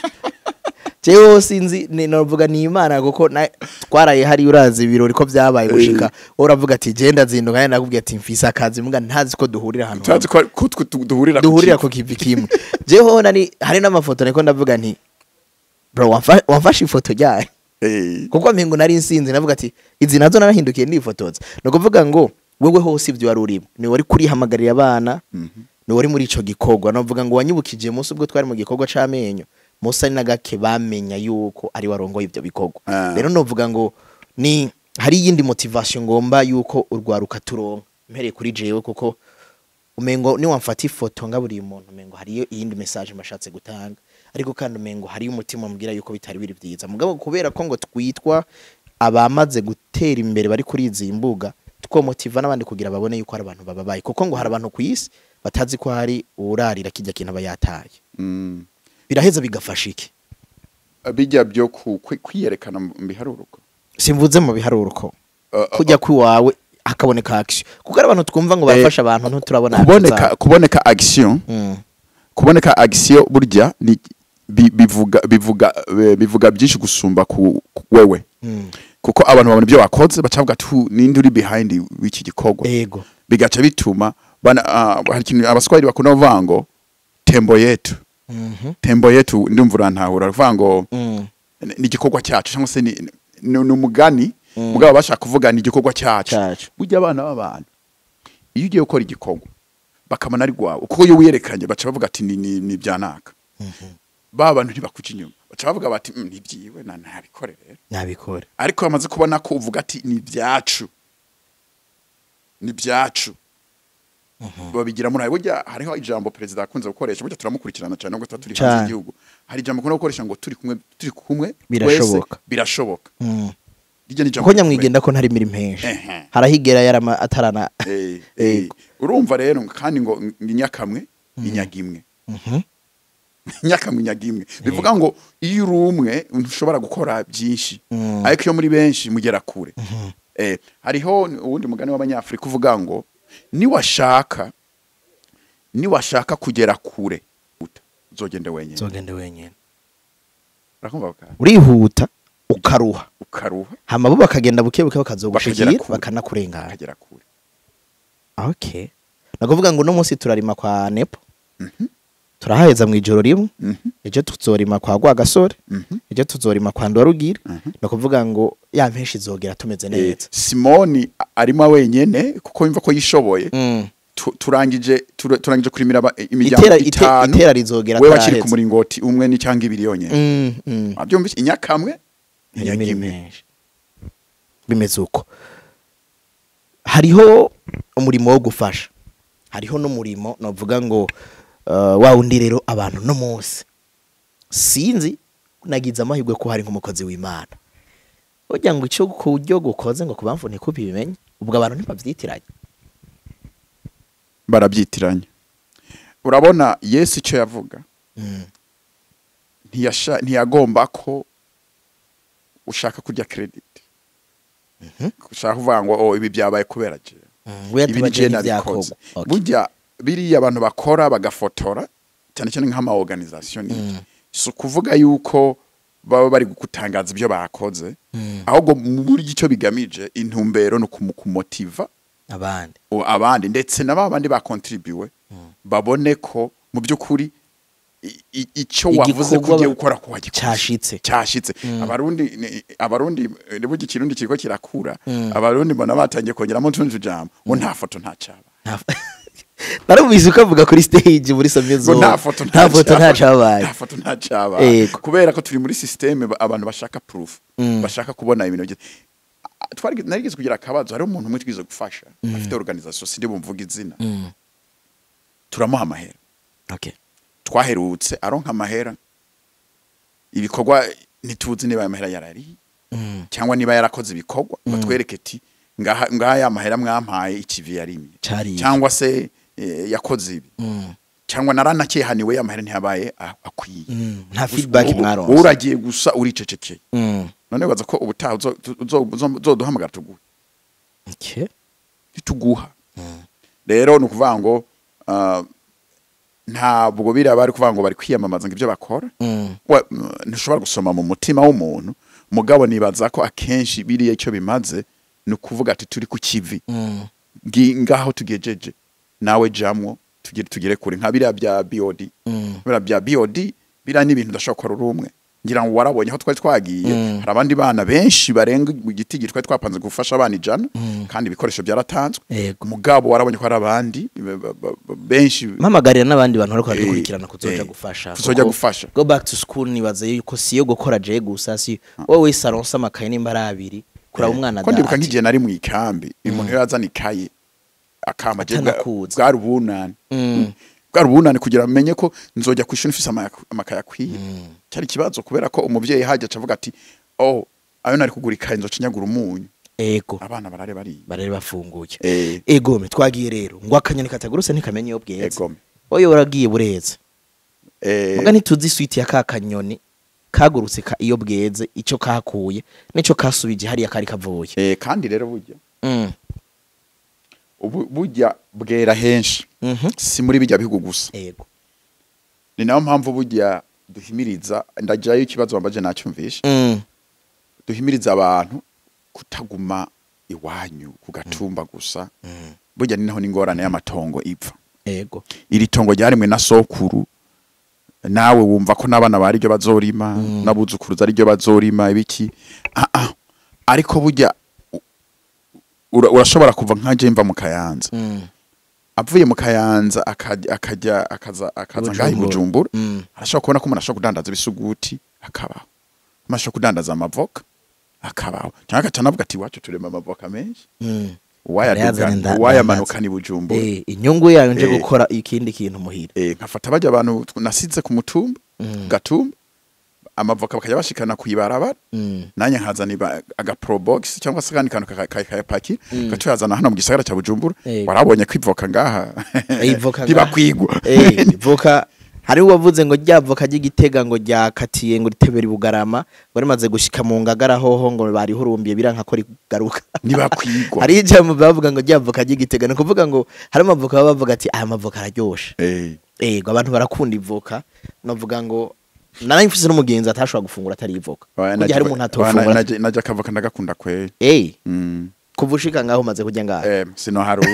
jewe sinzi ni novuga ni imana kuko na- twaraye hari urazi ibirori ko byabaye gushika wowe uravuga ati genda zinduka kandi nakubwiye ati mfise akazi mbwa ntazi ko duhurira ahantu
turazi ko ko twe tu- duhurira ku
duhurira
kivi.
ku kivi kimwe jeho nani hari n'amafoto niko ndavuga nti bro wamfa- wamfashe ifoto ryayo
Eh,
kuko mpingo nari nsinzi navuga ati izi nazo narahindukiye nifotoza ni ukuvuga ngo wewe hose ibyo wari urimo ni wari kurihamagarira abana ni wari muri ico gikorwa navuga ngo wanyibukije munsi ubwo twari mu gikorwa c'amenyo musa ni na gake bamenya yuko ari warongoye ibyo bikorwa
Ah.
rero novuga ngo ni hari iyindi motivation ngomba yuko urwaruka turonka mpereye kuri jewe kuko umengo ni wamfata ifoto ngaburiye umuntu umengo hariyo iyindi message mashatse gutanga ariko kandi umengo hariyo umutima umbwira yuko bitari biri byiza mugabo kubera ko ngo twitwa abamaze gutera imbere bari kuri izi mbuga twomotiva n'abandi kugira babone yuko hari abantu bababaye kuko ngo hari abantu ku isi batazi ko hari uwurarira kijya kintu aba yataye
mm.
biraheza bigafasha iki
bijya byo ku- kwi- kwiyerekana mu biharuruko
simvuze mu biharuruko
Uh, uh,
kujya kwiwawe hakaboneka action kuko hari abantu twumva ngo
Eh,
bafasha abantu ntuturabona action
kuboneka
zabo.
kuboneka action
Mm.
kuboneka action burya ni bi- bivuga bivuga eh, bivuga byinshi gusumba ku ku wewe
Mm.
kuko abantu babona ibyo wakoze bacavuga tu ninde uri behind w'iki gikorwa
ego
bigaca bituma bana ah, hari ikintu abaswahili bakunda kuvuga ngo tembo yetu
Mhm.
tembo yetu ndumva urantahura kuvuga ngo
Mm.
ni igikorwa cyacu cyangwa se ni ni ni umugani
Mm.
mugabo bashaka kuvuga ni igikorwa cyacu
Cyacu.
burya abana b'abantu iyo ugiye gukora igikorwa bakamana ari rwawe kuko iyo wiyerekanye baca bavuga ati ni ni, ni byanaka ba bantu ntibakuca inyuma baca bavuga bati "Mm, ni byiwe na ntabikore rero
nabikore
ariko bamaze kubona ko uvuga ati ni byacu ni byacu babigira muri burya hariho ijambo perezida akunze gukoresha burya turamukurikirana cyane nubwo tuba turi hanze
Cyane.
y'igihugu hari ijambo akunda gukoresha ngo turi kumwe turi kumwe
Birashoboka.
twese birashoboka
Mm.
rijya ni ijambo
kuko nyamwigenda ko ntari imirimo henshi
Ehe.
harahigera yarama atarana
Eh, eh,
Yego.
urumva rero kandi ngo ni nyakamwe ni nyagimwe
Mhm.
nyakamwe nyagimwe bivuga ngo iyo uri umwe ntushobora gukora byinshi
Mm.
ariko iyo muri benshi mugera kure eh, hariho uwundi mugani w'abanyafurika uvuga ngo niwashaka niwashaka kugera kure uta, uzogende wenyine
zogende wenyine
urakumva baka
urihuta ukaruha
ukaruha
hama bo bakagenda buke buke bakazogushikira
Bakagera kure.
bakanakurengana
ukagera kure
okay nakuvuga ngo uno munsi turarima kwa nepo turahaheza mu ijoro rimwe
Mhm,
ejo tuzorima kwa rwagasore
mhm.
ejo tuzorima kwa ndwarugira
Mhm.
ni ukuvuga ngo ya mpenshi izogera tumeze
Eh,
neza
simoni a- arimo wenyene kuko yumva ko yishoboye
Mm.
tu- turangije tura- turangije kurimira aba- imiryango
itera ite-
itanu
itera rizogera
we bakiri ku
ataraheza.
muringoti umwe ni cyangwa ibiri yonyene
Mm, mm.
wabyumvise inyakamwe
Imirimo
inyagimwe
menshi. bimeze uko hariho umurimo wo gufasha hariho n'umurimo navuga ngo uh, wa wundi rero abantu no munsi sinzi nagize amahirwe ko hari nk'umukozi w'imana burya ngo icyo ku buryo gukoze ngo ku bamvu ntikubimenye ubwo abantu ntibabyitiranye
barabyitiranya urabona yesu icyo yavuga
Mm.
ntiyasha ntiyagomba ko ushaka kurya credit ushaka kuvuga ngo oh ibi byabaye kubera je
we
ibi ni
yatubaje
je
n'ivyakorwa
nabikoze
Okay.
burya biriya abantu bakora bagafotora cyane cyane nk'ama organisation n'iki. si ukuvuga yuko baba bari gutangaza ibyo bakoze ahubwo muri icyo bigamije intumbero ni ukumumotiva
abandi
o- abandi ndetse na ba bandi bakontribuwe babone ko mu by'ukuri i- i- icyo wavuze ko
Igikorwa
ugiye
ba-
gukora ko wagikoze
Cashitse.
cyashitse abarundi ni- abarundi eh, nibuga ikirundi kiriko kirakura abarundi mbona batangiye kongeramo utundi tujambo ngo nta foto nta cyaba
narumvise uko avuga kuri stage muri somye
ngo
zo
nta foto
nta foto nta
cyaba-
cabaye
nta foto nta cyabaye
Yego.
kubera ko turi muri systeme ba- abantu bashaka proof bashaka kubona ibintu byiza Ah, twari narigeze kugira akabazo hari umuntu umwe twize gufasha afite organisation sindi bumvuga izina turamuha amahera
okay
twaherutse aronka amahera ibikorwa ntituzi niba aya mahera yarari
Mm.
cyangwa niba yarakoze ibikorwa ngo twereke ati ngaha ngaha ya mahera mwampaye ikivi yarimye
Cariye.
cyangwa se eh, yakoze ibi
Mm.
cyangwa naranakehaniwe ya mahera ntiyabaye a- akwiye
Mm. nta feedback
Ubu-
mwaronse
ubu uragiye gusa uricecekeye
Mm.
none baza ko ubutaha uzo- uzo- uzo- uzoduhamagara tuguhe
okay
ntituguha rero ni ukuvuga ngo ah, ntabwo biriya bari kuvuga ngo bari kwiyamamaza ngo ibyo bakora
Mm.
wa- m- ntushobora gusoma mu mutima w'umuntu mugabo nibaza ko akenshi biriya icyo bimaze ni ukuvuga ati turi ku kivi
Mm.
Ngi- ngaho tugejeje nawe jamwo tugere tugere kure nka biriya bya BOD
Mm.
biriya bya BOD biriya ni ibintu udashobora gukora uri umwe ngira ngo warabonye aho twari twagiye
Mm.
hari abandi bana benshi barenga igiti twari twapanze gufasha abana ijana kandi ibikoresho byaratanzwe
Yego.
mugabo warabonye ko hari abandi ba- ba- ba- ba- benshi
mpamagarira n'abandi bantu bariko
Eh,
baradukurikirana kuzoja
eh,
gufasha
kuzoja
Kuko
gufasha.
go back to school nibaza yuko siyo gukora je gusa si wowe wese aronse amakaye nimba ari abiri kuraba umwana
ko ndibuka
ati,
nk'igihe nari mu ikambi umuntu yari azana ikaye akamba je bwa-
Atanakuzi.
bwari ubunani
Mm.
bwari ubunani kugira amenye ko nzojya ku ishuri mfise ama- amakaye akwiye cyari ikibazo kubera ko umuvyeyi hajya acavuga ati oh ayo nari kugura ikaye nzoca nyagura umunyu
ego
abana barare bariye
barere bafunguye
Eh.
egome twagiye rero ngo akanyoni katagurutse ntikamenya iyo bweze
Egome.
oyo waragiye bureze
Eh,
muga ntituzi switi ya ka kanyoni kagurutse ka iyo bweze ico kakuye nico kasubije hariya kari kavuye
eh, kandi rero burya
Mm.
ubu- burya bwera henshi
Mhm.
si muri bijya bihugu gusa
ego
ni nayo mpamvu burya duhimiriza ndagirayo ikibazo wambaje nacyumvishe
Mm.
duhimiriza abantu kutaguma iwanyu ku gatumba gusa burya ni naho n'ingorane y'amatongo ipfa
ego
iri tongo ryarimwe na sokuru nawe wumva ko n'abana bari ryo bazorima n'abuzukuruza ari ryo bazorima ibiki ah ah ariko burya u- ura- urashobora kuva nka je mva mu kayanza
Mm.
avuye mu kayanza akajya akajya akaza akaza ngaho i
Bujumbura.
bujumbura
Mm.
arashobora kubona ko umuntu ashobora kudandaza ibisuguti akabaho umuntu ashobora kudandaza amavoka akabaho cyangwa agaca anavuga ati iwacu turema amavoka menshi
Mm.
uwayaduga
Arayazana nda-
uwayamanukana i bujumbura
Eh, inyungu yayo nje
Eh.
gukora ikindi kintu muhira
eh, nkafata bajya abantu tw- nasize ku mutumba
Mm.
gatumba amavoka bakajya bashikana ku ibarabara
Mm.
nanjye nkazana iba- aga pro box cyangwa se akandi kantu kaka- kaka- kayapaki gacuyazana hano mu gisagara cya bujumbura
Eh.
warabonye ko ivoka ngaha
ivoka ngaha.
ntibakwigwa
Eh, voka hari uwavuze ngo rya voka ry'igitega ngo ryakatiye ngo ritebera ibugarama ngo rimaze gushika mu ngagara hoho ngo barihurumbiye biranka ko rigaruka
ntibakwigwa
hari ijambo bavuga ngo rya voka ry'igitega ni ukuvuga ngo hari amavoka baba bavuga ati aya mavoka araryoshe
Eh,
ego abantu barakunda ivoka navuga ngo nari mfise n'umugenzi atashobora gufungura atari ivoka
oya,
burya
najya-
hari umuntu
oya,
atofungura
na- najya- najya akavoka ndagakunda kweri
eh
Mm.
kuva ushika ngaho umaze kurya ngaho
Eh, sino hari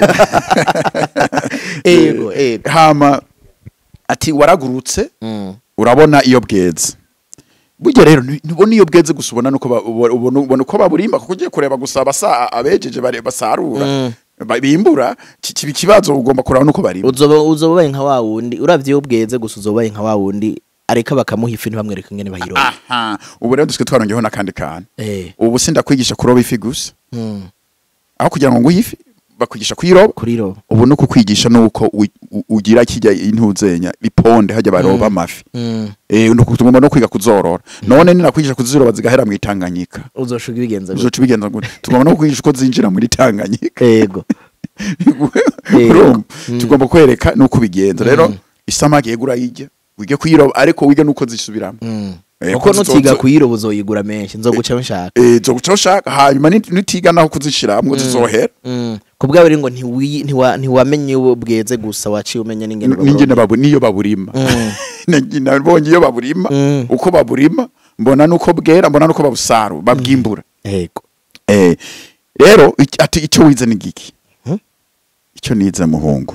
ego ego
hama ati waragurutse
Mm.
urabona iyo bweze burya rero nti- ntubona iyo bweze gusa ubona nuko ba- ubona ubona- ubona uko baburimba kuko ugiye kureba gusa basa abejeje bare- basarura
Mm.
ba- bimbura ki- kiba ikibazo ugomba kureba nuko barimba
uzoba uzoba ubaye nka wa wundi uravye iyo bweze gusa uzoba ubaye nka wa wundi areka bakamuha ifi ntibamwereka ingene bayiroba
aha ubu rero dusigaye twarongeyeho n'akandi kantu
eh
ubu sindakwigisha kuroba ifi gusa
mm.
aho kugira ngo nguhe ifi bakwigisha kuyiroba
kuri ro
ubu no kukwigisha nuko u- u- ugira kijya intuzenya iponde hajya baroba amafi
mm.
eh nuko tugomba no kwiga kuzorora none ninakwigisha kuziroba zigahera mu itanganyika
uzoshuka ibigenza gute
uzoca ubigenza gute tugomba no kwigisha uko zinjira muri tanganyika
ego
urumva tugomba kwereka nuko ubigenza rero isamaki yegura yijya wige kuyiroba ariko wige nuko zisubiramo
Mm.
Eh,
uko
ko
nutiga
zizozo-
kuyiroba uzoyigura menshi nzoguca nshaka
eh zo guca ushaka hanyuma ni- nutiga naho kuzishiramwo zizohera
Mm. ku bwawe rero ngo ntiwi- ntiwa- ntiwamenye uwo bweze gusa waciye umenya n'ingene
n'ingene babu niyo baburima
Mm.
Nagi- nabonye iyo baburima
Mm.
uko baburima mbona nuko bwera mbona nuko babusaru babwimbura
yego
eh rero iki- ati icyo wize ni giki
Hmm?
icyo nize muhungu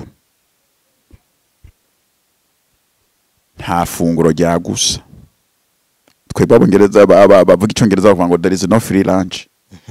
nta funguro rya gusa twebwe abongereza ba- ba- bavuga icyongereza bavuga ngo there is no free lunch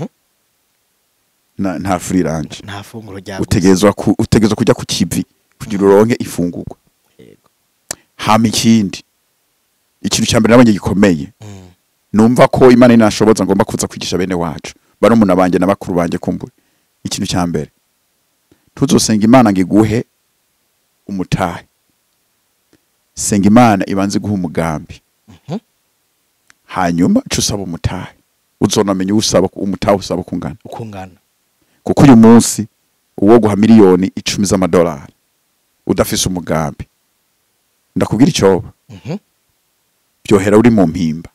Na- nta free lunch
nta funguro rya
utegerezwa ku- utegerezwa kujya ku kivi kugira uronke ifungurwa
Yego.
hama ikindi ikintu cya mbere nabonye gikomeye
Mm.
numva ko imana inashoboza ngomba kuza kwigisha bene wacu barumuna banjye na bakuru banjye kumbure ikintu cya mbere tuzosenga imana ngo iguhe umutahe senga imana ibanze guha umugambi
Mhm.
hanyuma ca usaba umutahe uzonamenya uwo usaba umutahe usaba kungana
ukungana
kuko uyu munsi uwo guha miliyoni icumi z'amadolari udafise umugambi ndakubwira icyoba
Mhm.
byohera uri mu mpimba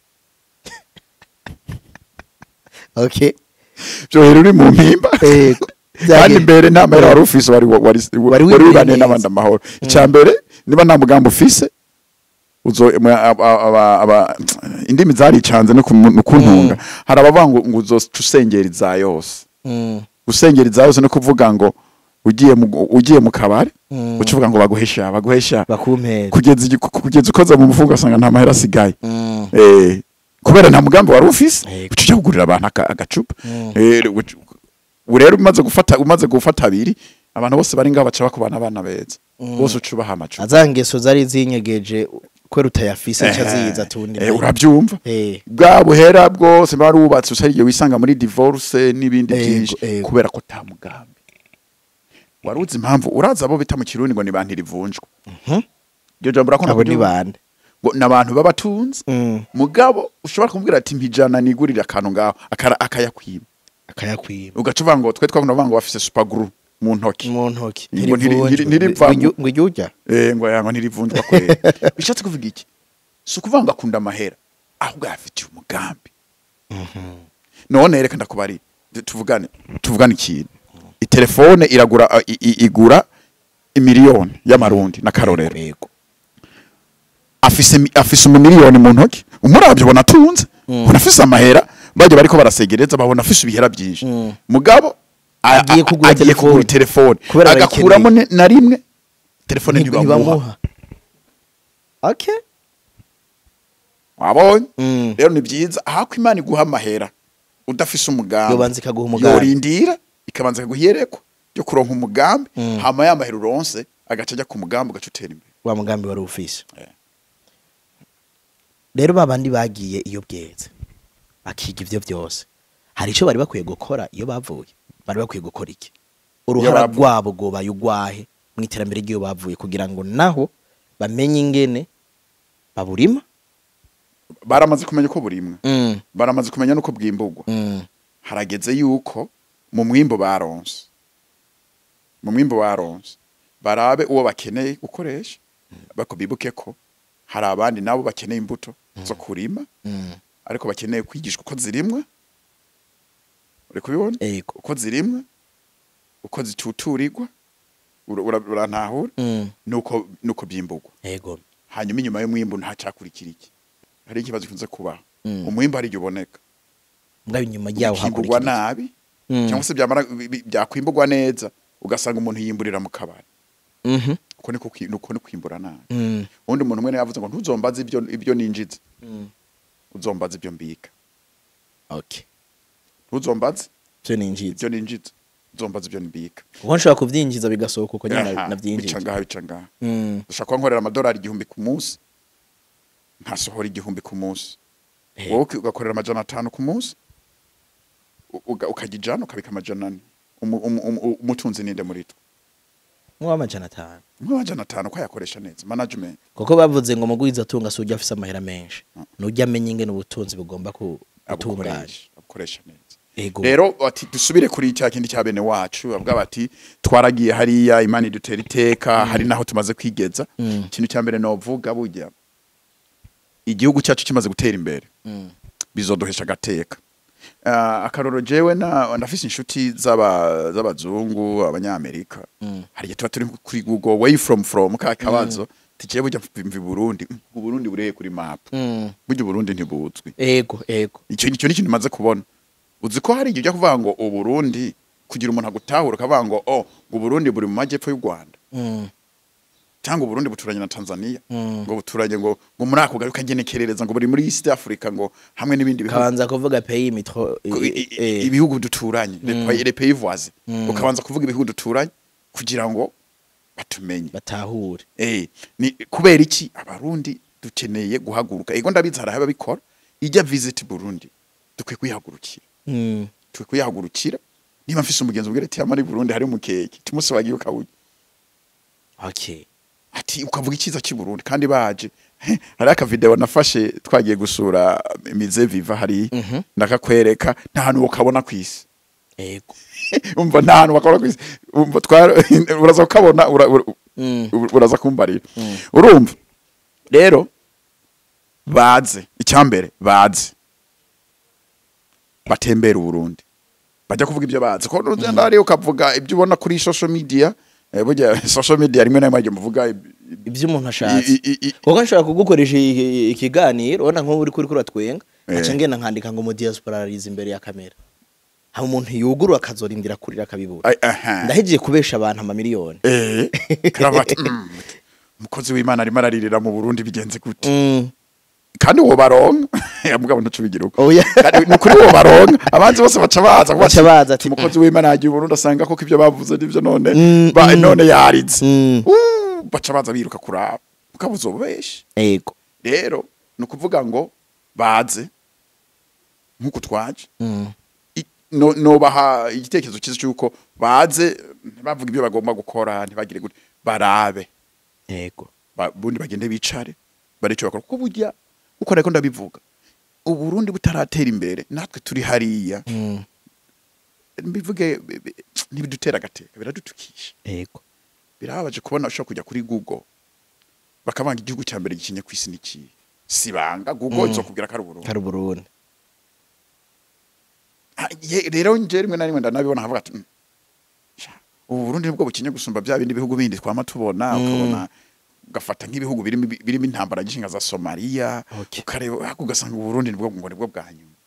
okay
byohera uri mu mpimba
yego
kandi mbere nta mahera wari ufise wari wari
Wari
wari
wibwiye
wibaniye
neza.
n'abandi amahoro icya mbere niba nta mugambi ufise uzo mwa- aba- aba- aba- indimi zaricanze no kumu- no kuntunga hari abavuga ngo ngo uzoca usengera iza yose
Mm.
gusengera iza yose no kuvuga ngo ugiye mu ugiye mu kabari
Mm.
uca uvuga ngo baguhesha baguhesha
bakumpera
kugeza igi- kugeza ukoze mu mufuka ugasanga nta mahera asigaye
Mm.
eh kubera nta mugambi wari ufise
Yego.
uca ujya kugurira abantu aka- agacupa
Mm.
Eh, uca- ubu rero umaze gufata umaze gufata abiri abantu bose bari ngaho baca bakubana abana beza
Mm.
bose uca ubaha amacupa
za ngeso zari zinyegeje kwera utayafise nca ziza tundi
Eh, urabyumva
eh
bwa buhera bwose bari wubatse usari igihe wisanga muri divorce n'ibindi
Yego,
byinshi
yego.
kubera ko ta mugambi wari uzi impamvu uraza abo bita mu kirundi ngo ni bantu rivunjwa
Mhm.
iryo jambo urakunda
abo ni
kuryumva?
bande
ngo ni abantu b'abatunzi
Mm.
mugabo ushobora kumubwira ati mpijana nigurire akantu ngaho akara- akayakwima
akayakwima
ugaca uvuga ngo twe twakunda kuvuga ngo bafise supaguru mu ntoki
mu ntoki
Ngo ntiri-
ntirivunjwe.
ntiri- ntirivamo.
Ngo iryo- ngo iryo urya
eh ngo yango ntirivunjwa kwera bishatse kuvuga iki si ukuvuga ngo akunda amahera ahubwo yafitiye umugambi none reka ndakubari tuvugane tuvugane ikintu itelefone iragura uh, i- i- igura imiliyoni y'amarundi n'akarorero
yego
afise mi- afise umumiliyoni mu ntoki umuravyo ubona atunze ubona afise amahera bajya bariko barasegereza babona afise ibihera byinshi
Mm.
mugabo a-
Agiye
a-
kugura
agiye
telefone.
kugura telefone
Kubera
agakuramo ne- na rimwe telefone ntibamuha
ntibamuha okay
wabonye
Mm.
rero ni byiza ahako imana iguha amahera udafise umugambi
yobanza ikaguha umugambi
yorindira ikabanza ikaguha iyerekwa ryo kuronka umugambi
Mm.
hama ya mahera uronse agaca ajya ku mugambi ugaca utera imbere
wa mugambi wari ufise
Eh.
rero babandi bagiye iyo bweze bakiga ivyo byose hari ico bari bakwiye gukora iyo bavuye bari bakwiye gukora iki uruhara
bavuye.
rwabo gobaye ugwahe mu iterambere ry'iyo bavuye kugira ngo naho bamenye ingene baburima
baramaze kumenya uko burimwe
mm.
baramaze kumenya n'uko bwimburwa
Mm.
harageze yuko mu mwimbo baronse mu mwimbo baronse barabe uwo bakeneye gukoresha bako bibuke ko hari abandi nabo bakeneye imbuto zo kurima
Mm.
ariko bakeneye kwigishwa uko zirimwa uri kubibona
Ego.
uko zirimwa uko zituturirwa ura- ura- urantahura
Mm.
nuko nuko byimburwa
Ego.
hanyuma inyuma y'umwimbu ntacakurikira iki hari ikibazo gikunze kubaho
Mm.
umwimbu hari igihe uboneka
Mbwa inyuma yawo
ukimburwa
hakurikira
nabi
Mm.
cyangwa se byamara bi- bi- byakwimburwa neza ugasanga umuntu yimburira mu kabari
Mhm.
uko niko kwi- uko ni kwimbura nabi
Mm.
ubundi umuntu umwe yavuze ngo ntuzombaze ibyo ibyo ninjiza
Mm.
uzombaze ibyo mbika
Okay.
ntuzombaze
Vyo ninjiza.
ibyo ninjiza uzombaze ibyo mbika
Kuko nshobora kuvyinjiza bigasohoka uko nyine
Aha,
navyinjije.
bica ngaha bica ngaha
Mm.
ushaka kuba nkorera amadolari igihumbi ku munsi nkasohora igihumbi ku munsi
Eh.
wowe uki- ugakorera amajana atanu ku munsi u- uga- ukajya ijana ukabika amajana ane Umu- umu- umu- umutunzi ninde muri twe
Mw'amajana atanu.
nk'amajana atanu ko yakoresha neza management
kuko bavuze ngo mugwiza atunga si ujya afise amahera menshi nujya amenya ingene ubutunzi bugomba ku- gutunganya
abukoresha abukoresha neza
Ego.
rero bati dusubire kuri cya kindi cya bene wacu bavuga bati twaragiye hariya imana idutera iteka hari naho tumaze kwigeza ikintu cya mbere novuga burya igihugu cyacu kimaze gutera imbere bizoduhesha agateka Ah, akaroro jewe na ndafise inshuti z'aba z'abazungu abanyamerika hari igihe tuba turi kuri google way from from ka kabazo tikiye burya mvi Burundi Mm, uburundi bureye kuri map
Mm.
burya uburundi ntibuzwi
ego ego
icyo nicyo n'ikintu maze kubona uzi ko hari igihe ujya kuvuga ngo uburundi kugira umuntu agutahura ukavuga ngo oh ngo uburundi buri mu majyepfo y'u rwanda
Mm.
cyangwa uburundi buturanye na tanzania
Mm.
ngo buturanye ngo ngo muri ako gace ukagenekerereza ngo buri muri east africa ngo hamwe n'ibindi bihugu
kabanza kuvuga pays mitro
Ko i- i- i- ibihugu duturanye les pays- les pays voisins ukabanza kuvuga ibihugu duturanye kugira ngo batumenye
batahure
eh ni kubera iki abarundi dukeneye guhaguruka ego ndabizi hari ababikora ijya visit burundi dukwiye kwihagurukira
Mm.
twe kuyahagurukira niba mfise umugenzi ubwira ati amari Burundi hari umukeke tumusobagiye ukawunya
okay
ati ukavuga icyiza cy'i Burundi kandi baje hari aka video nafashe twagiye gusura mize viva hari ndakakwereka nta hantu ukabona ku isi
ego
umva nta hantu bakabona ku isi umva twara uraza kukabona ura- ura-
Mm.
uraza kumbarira urumva rero baze icyambere baze batembera uburundi bajya kuvuga ibyo bazi ko nugenda hariya ukavuga ibyo ubona kuri social media eh, burya social media rimwe na rimwe ajya muvuga ib-
ibyo umuntu
i-
ashatse
i- i- i-
kuko nshobora kugukoresha i- i- ikiganiro ubona nk'ubu uri kuri kuratwenga
Eh.
aca ngenda nkandika ngo mu diaspora arize imbere ya kamera haba umuntu yugurura akazorindira kurira akabibura
ai- aha.
ndahejeje kubesha abantu amamiliyoni
Eh, karavati mm, umukozi w'imana arimo araririra mu burundi bigenze gute
Mm.
kandi uwo baronka mugabo ntucubigira uko
oya
Kandi ni ukuri uwo baronka abanzi bose baca baza kuba
Baca
ati,
baza ati,
umukozi w'imana yagiye uburundi asanga koko ibyo bavuze nibyo none
Mm,
ba-
mm.
none yaritse
Mm.
Uh, baca baza biruka kuraba ukabuza ububeshi
ego
rero ni ukuvuga ngo baze nk'uko twaje
Mm.
I- no- nobaha igitekerezo cyiza cy'uko baze ntibavuga ibyo bagomba gukora ntibagire gute barabe
ego
ba- bundi bagende bicare baricyo bakora kuko burya uko ariko ndabivuga uburundi butaratera imbere natwe turi hariya
Mm.
mbivuge bi- bi- ntibidutera agateka biradutukisha
ego
birababaje kubona ushobora kujya kuri google bakabanga igihugu cya mbere gikinye ku isi n'ikihe sibanga google
Mm.
izokubwira ko ari uburundi
kari uburundi
Ah, ye- rero nje rimwe na rimwe ndanabibona nkavuga ati "Mm, sha, ubu burundi nibwo bukinye gusumba bya bindi bihugu bindi twama tubona
Mm.
ukabona ugafata nk'ibihugu birimo birimo intambara nyinshi nka za somaliya
Okay.
ukareba ariko ugasanga uburundi nibwo ngo nibwo bwa nyuma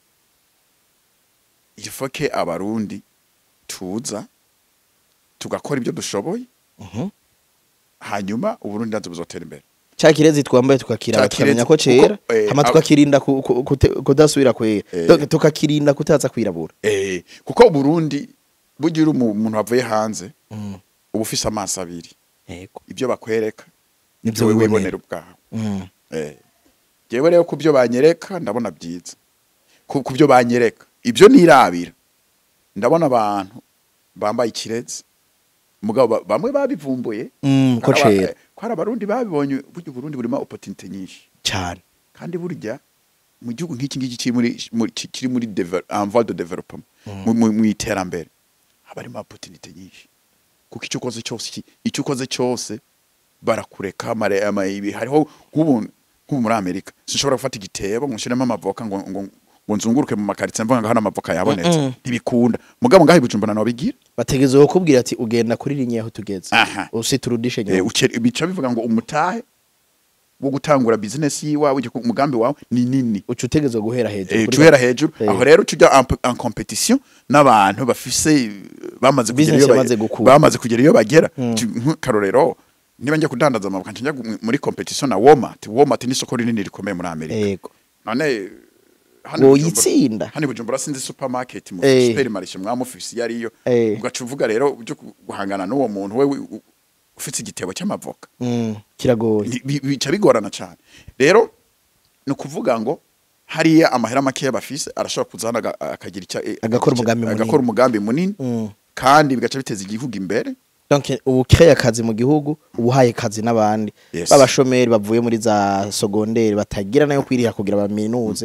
ifoke abarundi tuza tugakora ibyo dushoboye
Mhm.
hanyuma uburundi natwe buzotera imbere
cya kirezi twambaye tukakira
Ca
bakamenya
kirezi,
ko cera
kuko, eh,
hama
ab-
tukakirinda ku- ku- kute- kudasubira kwera
Eh.
Tu- tukakirinda kutaza kwirabura
eh, kuko uburundi bugira uri umu- umuntu wavuye hanze
Mm.
uba ufise amaso abiri
ego
ibyo bakwereka
Nibyo
nibyo we
wibonera.
wibonera ubwawe
Mm.
Eh. Jewe rero ku byo banyereka ndabona byiza ku ku byo banyereka ibyo nirabira ndabona abantu bambaye ikirezi mugabo ba- bamwe babivumbuye
Mm, ko
Hari aba-
cera
eh, ko hari abarundi babibonye burya uburundi burimo opportunity nyinshi
cyane
kandi burya mu gihugu nk'iki ngiki kiri muri muri- ki- kiri muri devel- en voie de développement mu- mu mu iterambere haba harimo opportunity nyinshi kuko icyo ukoze cyose iki- icyo ukoze cyose barakureka mare ama ibi hariho nk'ubu nk'ubu muri Amerika sinshobora gufata igitebo ngo nshiremo amavoka ngo ngo ngo nzunguruke mu makaritsiye mvuga ngo hano amavoka yabonetse
Mm-mm.
ntibikunda mugabo ngaho ibujumbura nawe bigira
bategereje kukubwira ati ugenda kuri linye aho tugeze
Aha.
usiturudishe
Eh,
nyuma
uke- bica bivuga ngo umutahe wo gutangura business yiwawe ujya ku- umugambi wawe ni nini
uca utegerezwa guhera hejuru
Eh,
kuri
tuhera
ba-
hejuru
Eh.
aho rero tujya en, en competition n'abantu bafise eh, bamaze kugera
Business
iyo ba-
yamaze gukura.
bamaze kugera iyo bagera
Mm.
Tu- nk'akarorero niba njya kudandaza amavuka njya gu- muri competition na Walmart Walmart ni isoko rinini rikomeye muri Amerika
ego
none hano i Bujumbura-
woyitsinda
hano i Bujumbura sinzi supermarket mu
Eh.
supermarché mwamufisi iyo ariyo
Eh.
ugaca uvuga rero ujye guhangana n'uwo muntu we wi- u- ufite igitebo cy'amavoka
Mm, kiragoye
Ni- bi- bica bigorana cyane rero ni ukuvuga ngo hariya amahera makeya bafise arashobora kuzana aga- akagira icya eh,
Agakora
icya-
umugambi munini.
agakora umugambi munini
Mm.
kandi bigaca biteza igihugu imbere
donc ubu ukeye akazi mu gihugu ubu uhaye akazi n'abandi
Yes.
b'abashomeri bavuye muri za sogonderi batagira nayo kwiriha kugira baminuze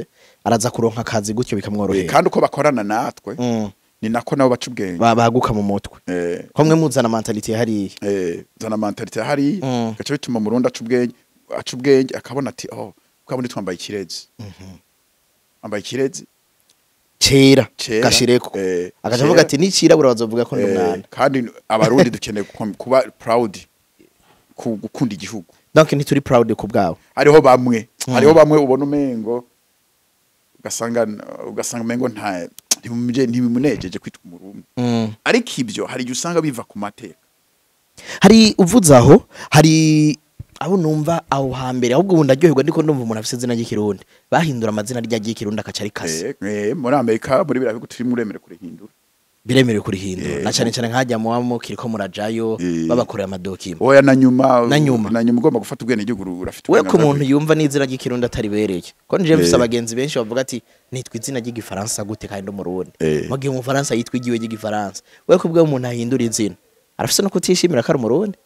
araza kuronka akazi gutyo
Eh,
bikamworohera
kandi uko bakorana natwe
Mm.
ni nako nabo baca ubwenge
Ba- baguka mu mutwe
Eh,
ko mwe muzana mentalite ya hariya
eh, zana mentalite hari
Mm.
gaca bituma umurundi aca ubwenge aca ubwenge akabona ati oh kwabona twambaye ikirezi ambaye ikirezi
kera
Kera,
gashireko
eh,
agaca
kera.
avuga ati nicirabura bazovuga ko ndi
Eh,
umwana
kandi abarundi dukeneye gukom- kuba proud ku gukunda igihugu
donc ntituri proud ku bwabo
hariho bamwe hariho bamwe ubona umengo ugasanga ugasanga umengo nta ntibimuje- ntibimunejeje kwitwa umurundi
Mm.
ariko ibyo hari igihe usanga biva ku mateka
hari uvuze aho hari abo numva aho hambere ahubwo ubu ndaryoherwa ndiko ndumva umuntu afise izina ry'ikirundi bahindura amazina rya ry'ikirundi akaca ari kase
Eh, eh, muri amerika muri biriya bihugu turimo uremere kurihindura
biremerewe kurihindura
Eh,
na cane cane nkajya muba mukiriko murajayo
Eh.
babakorera amadokima
oya na nyuma
Na nyuma.
na nyuma ugomba gufata ubwene igihugu urafite
we ku
uburenganzira
muntu yumva n'izina ry'ikirundi ataribereye ko nije mfise
Eh.
abagenzi benshi bavuga ati nitwa izina ry'igifaransa gute kandi umurundi
Eh.
mu gihe umufaransa yitwa igiwe ry'igifaransa we ku bw'uwo umuntu ahindura izina arafise no kutishimira ko ari umurundi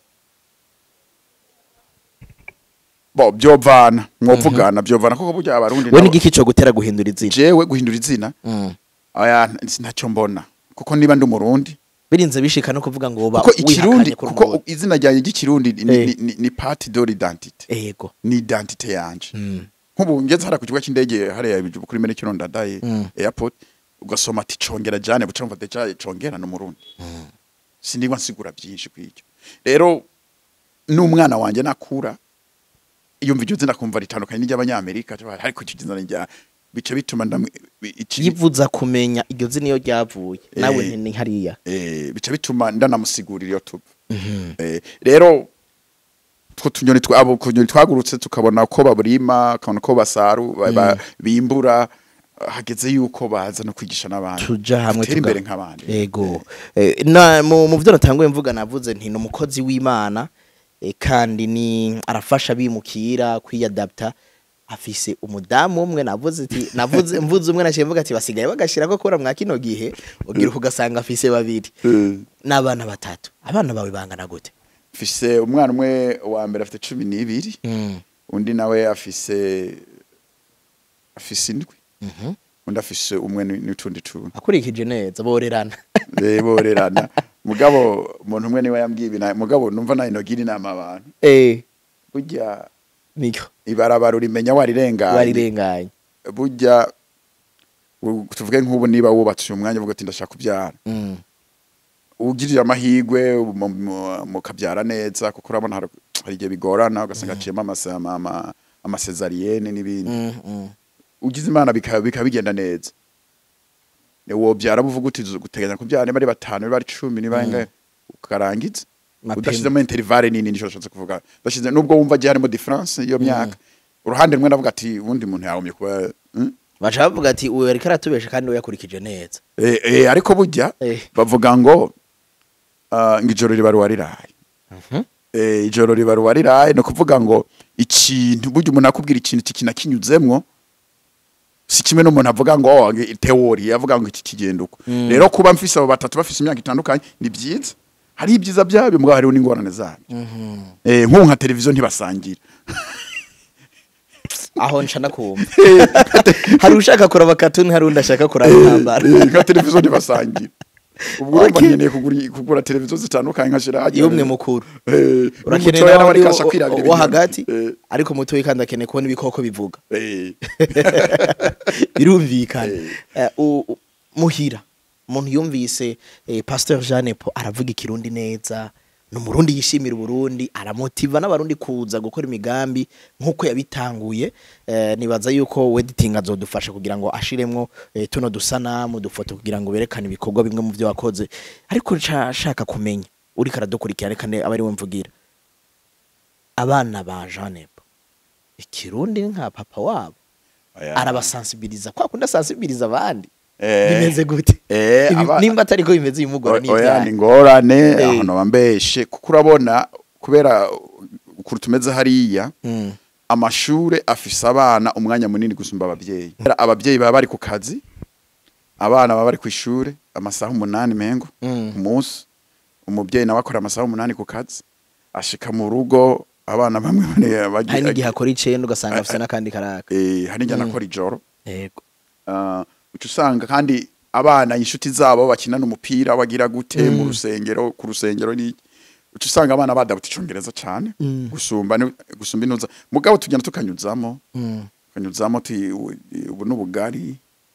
bo byovana mwovugana byovana koko burya abarundi
we
nabo-
n'igiki co gutera guhindura izina
jewe guhindura izina
Mm.
oya ntacyo mbona kuko niba ndi umurundi
birinze bishika no kuvuga ngo uba
kuko ikirundi
wihakanye ko uri
kuko
umurundi.
izina ryanjye ry'ikirundi ni,
Eh.
ni, ni, ni parti de l'identité
ego
ni identité yanje
Mm.
nk'ubu ngeze hariya ku kibuga cy'indege hariya ibijubu kuri mene kino ndadaye
Mm.
airport ugasoma ati congera jane buca mva deja congera n'umurundi sinigwa nsigura byinshi kw'icyo rero n'umwana wanje nakura yumva iryo zina kumva ritandukanye n'iry'abanyamerika ariko icyo zina rya bica bituma ndamwe iki-
yivuza kumenya iryo zina iyo ryavuye nawe
Eh.
ni hariya
eh, bica bituma ndanamusigurira iyo tuba Eh, rero two tunyoni twa- abo kunyoni twagurutse tukabona ko baburima ukabona ko basaru ba- ba- bimbura hageze yuko baza no kwigisha n'abandi
tuja hamwe
Dutere
tuga-
imbere nk'abandi
ego Eh, na mu mu byo natanguye mvuga navuze nti ni umukozi w'imana eh, kandi ni arafasha bimukira kwiyadapta afise umudamu umwe navuze ati navuze mvuze umwe naciye mvuga ati basigaye bagashira ko kora mwa kino gihe ugira ugasanga afise babiri
Eh,
n'abana batatu abana bawe bangana gute
mfise umwana umwe wa mbere afite cumi n'ibiri
Mm.
undi nawe afise afise indwi
Mhm.
undi afise umwe ni- n'utundi tuntu
akurikije neza borerana
Eh, borerana mugabo umuntu umwe niwe yambwiye ibi na- mugabo numva nayo nogira inama abantu
eh
burya
niko
ibarabara urimenya warirenganye
barirenganye
burya u- tuvuge nk'ubu niba wubatse uyu mwanya uvuga ati ndashaka kubyara
Mm.
ugirira amahigwe mu- mu- mukabyara neza kuko urabona hari hari igihe bigorana ugasanga aciyemo amase- ama- ama- amasezariyene n'ibindi
Mm, mm.
ugize imana bikaba bikaba bigenda neza wobyara buvuga uti uzi guteganya kubyara niba ari batanu niba ari cumi niba
Mm.
ingahe ukarangiza
Mapema.
udashizemo interivale nini nico nashatse kuvuga udashize nubwo wumva agiye harimo difference iyo myaka uruhande rumwe ndavuga ati ubundi muntu yahomye kuba mm?
baca bavuga ati uyu ariko aratubesha kandi we yakurikije neza
eh, eh, ariko burya
Eh.
bavuga ngo ah, ngo ijoro riba ruwariraye eh, ijoro riba ruwariraye ni ukuvuga ngo ikintu burya umuntu akubwira ikintu iki kintu akinyuzemwo si kimwe n'umuntu avuga ngo oh, nge- teori avuga ngo iki kigenda uko
Mm.
rero kuba mfise abo batatu bafise imyaka itandukanye ni byiza hari ibyiza byabyo mugabo hariho n'ingorane zabyo eh, nk'ubu nka televiziyo ntibasangira
aho nca nakumva hari ushaka kuraba katuni hari undi ashaka kuraba intambara
Eh, nka televiziyo ntibasangira ubwo urumva
Okay.
nkeneye kugura kugura televiziyo zitandukanye nkashira hajya
y'umwe mukuru
Eh,
urakeneye
n'umutoya nawe
nawe
ariko ashaka kwirabira
wo
ibintu.
hagati
Eh,
ariko mutoya kandi akeneye kubona ibikoko bivuga
eh.
birumvikana
Eh.
Eh, u- u- muhira umuntu yumvise eh, pasteur jeanne po aravuga ikirundi neza ni umurundi yishimira uburundi aramotiva n'abarundi kuza gukora imigambi nk'uko yabitanguye eh, nibaza yuko wediting azodufasha kugira ngo ashiremwo eh, tuno dusanamu dufoto kugira ngo berekane ibikorwa bimwe mu byo wakoze ariko nca- nshaka kumenya uriko aradukurikira reka ne- abe ari we mvugira abana ba jeanne po ikirundi ni nka papa wabo
Oya.
arabasansibiliza kwa kundi asansibiliza abandi
Eh,
bimeze gute
eh,
Ibi-
aba-
nimba atari ko bimeze uyu mugore ni
oya
ibyaha
ni ingorane
Eh.
ahantu bambeshe kuko urabona kubera ukuntu tumeze hariya
Mm.
amashure afise abana umwanya munini gusumba abavyeyi abavyeyi baba bari ku kazi abana baba bari ku ishure amasaha umunani mengo
Mm.
ku munsi umuvyeyi nawe akora amasaha umunani ku kazi ashika mu rugo abana bamwe bane
hari
bagira
n'igihe akora icenda ugasanga afise n'akandi karaka
eh hari njya nakora ijoro
yego
Ah, uca usanga kandi abana inshuti zabo bakinana umupira bagira gute mu rusengero ku rusengero ni uca usanga abana badabuta icongereza cane gusumba ni- gusumba inuza mugabo tugenda tukanyuzamo tukanyuzamo tuyi- ubu n'ubugari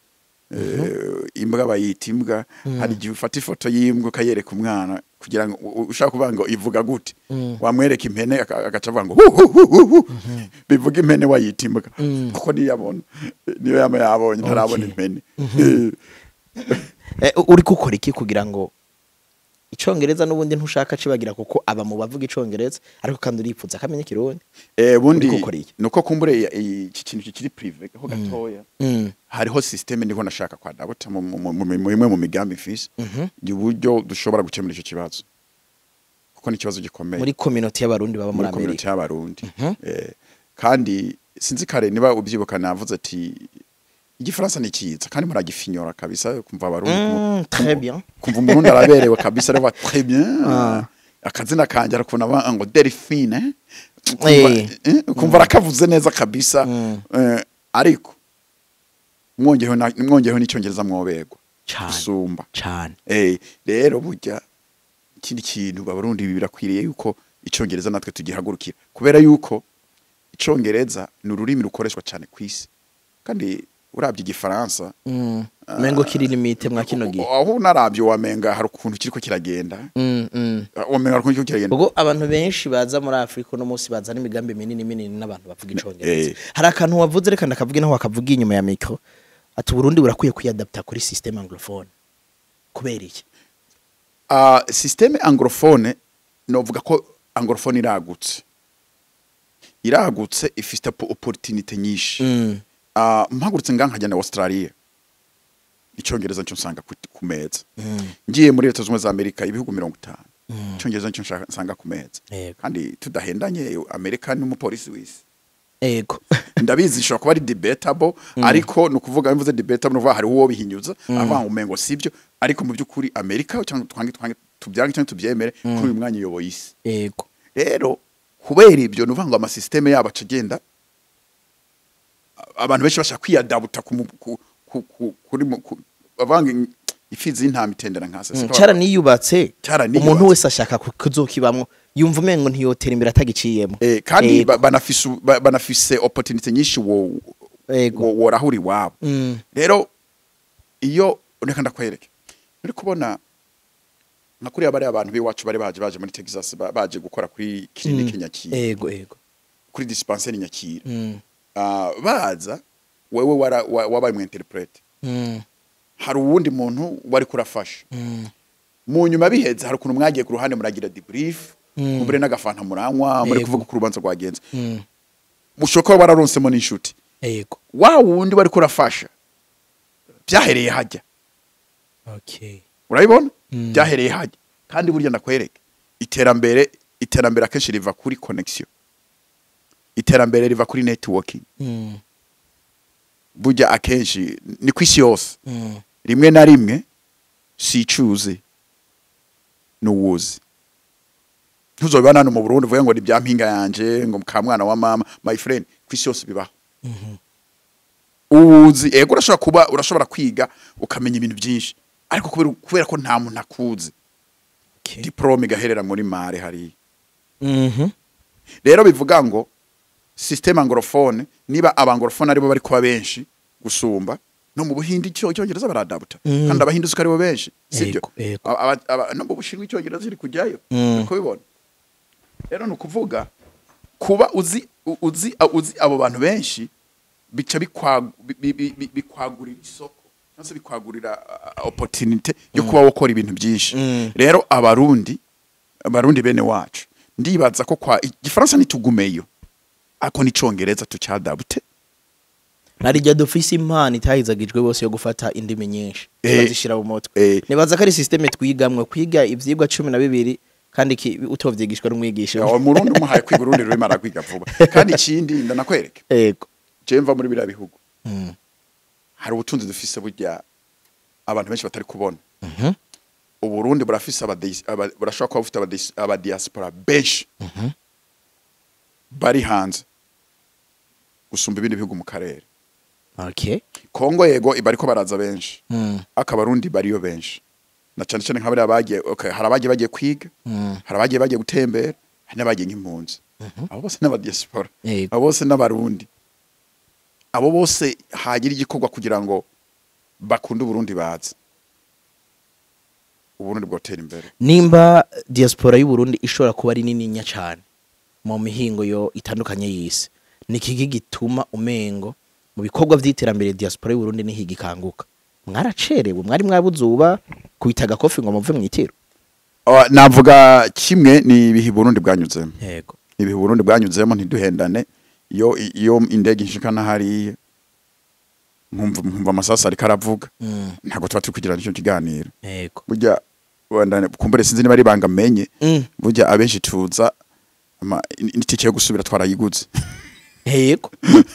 eh, imbwa bayita imbwa hari igihe ufata ifoto y'imbwa ukayereka umwana kugira ngo u- ushaka kuvuga ngo ivuga gute wamwereka impene aka- agaca avuga ngo hu hu hu hu hu. bivuga impene wayita imbwa kuko niyo yabona niyo yaba yabonye ntarabona
Okay.
impene Eh,
Eh, uri gukora iki kugira ngo icongereza n'ubundi ntushaka cibagira kuko aba mu bavuga icongereza ariko kandi uripfuza akamenya ikirundi
eh, bundi
Uriko ukora iki?
nuko kumbure ya- iki kintu kikiri prive ho gatoya
Mm.
hariho systeme niho nashaka kwa dabota mu mu- mu- mu- mu imwe mu migambi mfise uburyo dushobora gukemura icyo kibazo kuko ni ikibazo gikomeye
muri community y'abarundi baba muri
muri community
Amerika
y'abarundi Eh, kandi sinzi kare niba ubyibuka navuze ati igifaransa ni cyiza kandi muragifinyora kabisa kumva abarundi
Mm, très bien
kumva umurundi araberewe kabisa aravuga très bien akazina kanjye arakubona ba- ngo delphine Kumva-
Eh.
eh, kumva arakavuze neza kabisa Eh, ariko mwongeyeho na- mwongeyeho n'icyongereza mwoberwa
Cane.
gusumba
cane
Eh, rero burya ikindi kintu abarundi birakwiriye yuko icongereza natwe tugihagurukira kubera yuko icongereza ni ururimi rukoreshwa cyane ku isi kandi urabye igifaransa
Mm. mengo kiri limite mwa kino gihe
aho unarabye wamenga hari ukuntu kiriko kiragenda
Mm, mm.
wamenga hari ukuntu kiriko kiragenda
ubwo abantu benshi baza muri afurika uno munsi bazana imigambi minini minini n'abantu bavuga icongereza
Eh.
hari akantu wavuze reka ndakavuge naho wakavuga inyuma ya mikro ati uburundi burakwiye kwiyadapta kuri systeme anglophone kubera iki
uh, systeme anglophone novuga ko anglophone iragutse iragutse ifite po- opportunité nyinshi
Mm.
uh, mpagurutse nga nkajya na Australia icyongereza nicyo nsanga ku, ku meza ngiye muri leta zunze ubumwe za amerika ibihugu mirongo itanu icyongereza nicyo nshaka- nsanga ku meza
Yego.
kandi tudahendanye amerika ni umupolisi w'isi
ego
ndabizi ishobora kuba ari debatable ariko ni ukuvuga mvuze debatable nuvuga hari uwo bihinyuza avuga ngo umengo sibyo ariko mu by'ukuri amerika cyangwa twange twange tubyange cyangwa tubyemere kuri uyu mwanya uyoboye isi
ego
rero kubera ibyo nuvuga ngo amasisiteme yabo aca agenda a- abantu benshi bashaka kwiyadabuta ku mu- ku- ku- ku- kuri mu- ku- bavanga in- ifizi y'intama itendera nka se
cara niyubatse
Caraniyubatse.
umuntu wese ashaka ku- kuzokibamwo yumva umengo ntiyotera imbere atagiciyemo
Eh, kandi
Ego.
ba- banafise u- ba- banafise opportunity nyinshi wo
Ego.
wo- worahura iwabo
Mm.
rero iyo reka ndakwereke uri kubona nka kuriya bariya abantu b'iwacu bari baje baje muri texas ba- baje gukora kuri kilinike nyakira
ego ego
kuri dispensaire nyakira
Mm.
Ah, baza wewe wara- wa- wabaye mu interprete
Mm.
hari uwundi muntu wari kurafasha
Mm.
mu nyuma biheze hari ukuntu mwagiye ku ruhande muragira debrief
Mm.
mubure n'agafanta muranywa muri
Yego.
kuvuga ku rubanza rwagenze
Mm.
mushobora kuba wararonsemo n'inshuti
ego
wa wundi wari kurafasha byahereye hajya
okay
urabibona
Mm.
byahereye hajya kandi burya ndakwereke iterambere iterambere akenshi riva kuri connection iterambere riva kuri networking
Mm.
burya akenshi ni ku isi yose
Mm.
rimwe na rimwe sicuze n'uwuzi ntuzobibana hano mu Burundi uvuge ngo ni bya mpinga yanje ngo ka mwana wa mama my friend ku isi yose bibaho uwuzi ego urashobora kuba urashobora kwiga ukamenya ibintu byinshi ariko kubera, kubera ko nta muntu akuzi
Okay.
diplome igaherera muri mare hariya
Mhm.
rero bivuga ngo systeme anglophone niba abanglophone aribo bari kuba benshi gusumba no mu buhindi icyo icyongereza baradabuta
Mm.
kandi abahindu uko aribo benshi sibyo
Yego, yego.
Aba- aba- aba- no mu bushinwa icyongereza kiri kujyayo
Mm.
uri kubibona rero ni ukuvuga kuba uzi u- uzi a- uzi abo bantu benshi bica bikwagu- bi- bi- bi- bi- bikwagurira isoko cyangwa se bikwagurira uh, opportunity yo kuba wakora ibintu byinshi
Mm.
rero abarundi abarundi bene wacu ndibaza ko kwa igifaransa nitugumeyo ariko n'icongereza tucyadabute
narijya dufise impano itahizagijwe bose yo gufata indimi nyinshi
Eh.
bazishira mu mutwe
Eh.
nibaza ko ari systeme twigamwe kwiga ivyigwa cumi na bibiri kandi ki- utovyigishwa n'umwigisha
Ya, umurundi umuhaye kwiga urundi rurimo aragwiga vuba kandi ikindi ndanakwereke
ego
je mva muri biriya bihugu
Mm.
hari ubutunzi dufise burya abantu benshi batari kubona
Mhm.
uburundi burafise abadis- aba- burashobora kuba bufite abadis- abadiaspora benshi bari hanze gusumba ibindi bihugu mu karere
okay
kongo yego bariko baraza benshi
mm.
akabarundi bariyo benshi na cyane cyane nk'abari abagiye okay, hari abagiye bagiye kwiga
Mm.
hari abagiye bagiye gutembera hari n'abagiye nk'impunzi abo bose n'abadiaspora
Yego.
abo bose n'abarundi abo bose hagira igikorwa kugira ngo bakunde uburundi baze uburundi bwotera imbere
nimba diaspora y'u Burundi ishobora kuba ari nininya cyane mu mihingo yo itandukanye y'isi ni kiki gituma umengo mu bikorwa vy'iterambere diaspora y'u Burundi niho igikanguka mwaracerewe mwari mwabuzuba kubitaga kofi ngo muve mwitiro
Oh, navuga kimwe ni ibihe Burundi bwanyuzemo
yego
ibihe Burundi bwanyuzemo ntiduhendane iyo iyo indege inshikana hariya nkumva nkumva amasasa ariko aravuga
mm.
ntabwo tuba turi kugira nicyo kiganiro
yego
burya wenda kumbure sinzi niba ari ibanga menye
mm.
burya abenshi tuza ama itike yo gusubira twarayiguze
yego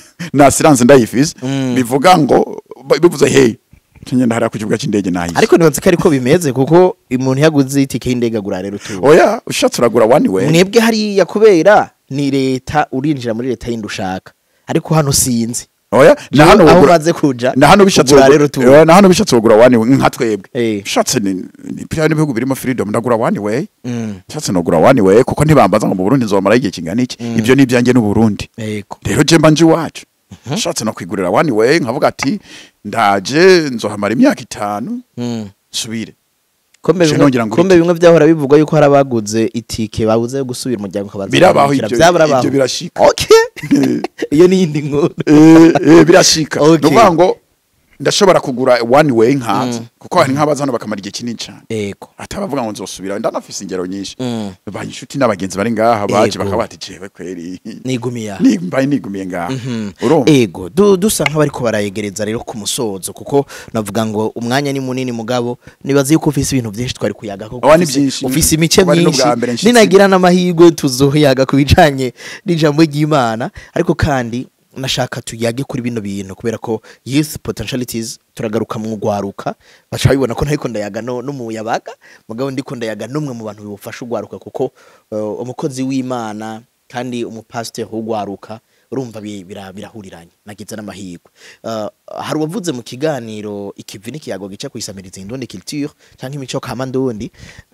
na siranze ndayifise
Mm.
bivuga ngo ba- bivuze hey ngenda hariya ku kibuga cy'indege nahise
ariko nibanze ko ariko bimeze kuko umuntu yaguze itike y'indege agura rero tuba
oya ushatse uragura one way
mwebwe hariya kubera ni leta urinjira muri leta yindi ushaka ariko hano sinzi
oya na hano
aho
wogura-
umaze kuja
na hano bishatse
ugura
wogura-
rero tuba
oya, na hano bishatse wogura one way nka twebwe
Eh.
ushatse ni ni pya n'ibihugu birimo freedom ndagura one way
Mm.
ushatse nogura one way kuko ntibambaza ngo mu Burundi nzomara igihe kingana iki ibyo ni ibyanjye n'u Burundi
yego
rero je mba nje iwacu ushatse no kwigurira one way nkavuga ati ndaje nzohamara imyaka itanu
Mm.
nsubire
kombe
Je
bimwe
nongera ngo
kombe
itike.
bimwe byahora bivugwa yuko hari abaguze itike babuze gusubira umuryango ukabaza
birabaho
kwandikira.
ibyo
byaburabaho
ibyo birashika
okay iyo ni yindi nkuru
eh eh, birashika
Okay.
nuvuga ngo ndashobora kugura one way nkaza kuko hari nk'abaza hano bakamara igihe kinini cyane
yego
atabavuga ngo nzosubira ndanafise ingero nyinshi
Mm.
ba inshuti n'abagenzi bari ngaha baje
Yego.
bakaba bati jewe kweri
nigumiya
ni mbaye nigumiye ngaha urumva
ego du, dusa nk'abariko barayegereza rero ku musozo kuko navuga ngo umwanya ni munini mugabo nibaza yuko ufise ibintu byinshi twari kuyaga kuko
Oya, ni
ufise-
byinshi.
ufise imice
Kuba ari
myinshi
n'ubwa mbere nshitse.
ninagira n'amahirwe tuzoyaga ku bijanye n'ijambo ry'imana ariko kandi nashaka tuyage kuri bino bintu kubera ko youth potentialities turagaruka mu gwaruka baca bibona ko ntariko ndayaga no, no mu yabaga mugabo ndiko ndayaga n'umwe mu bantu bifasha ugwaruka kuko uh, umukozi w'imana kandi umupasiteri w'ugwaruka urumva bi- bira- birahuriranye nagize n'amahirwe uh, hari uwavuze mu kiganiro ikivi n'ikiyago gica kwisamiriza indundi culture cyangwa imico kama ndundi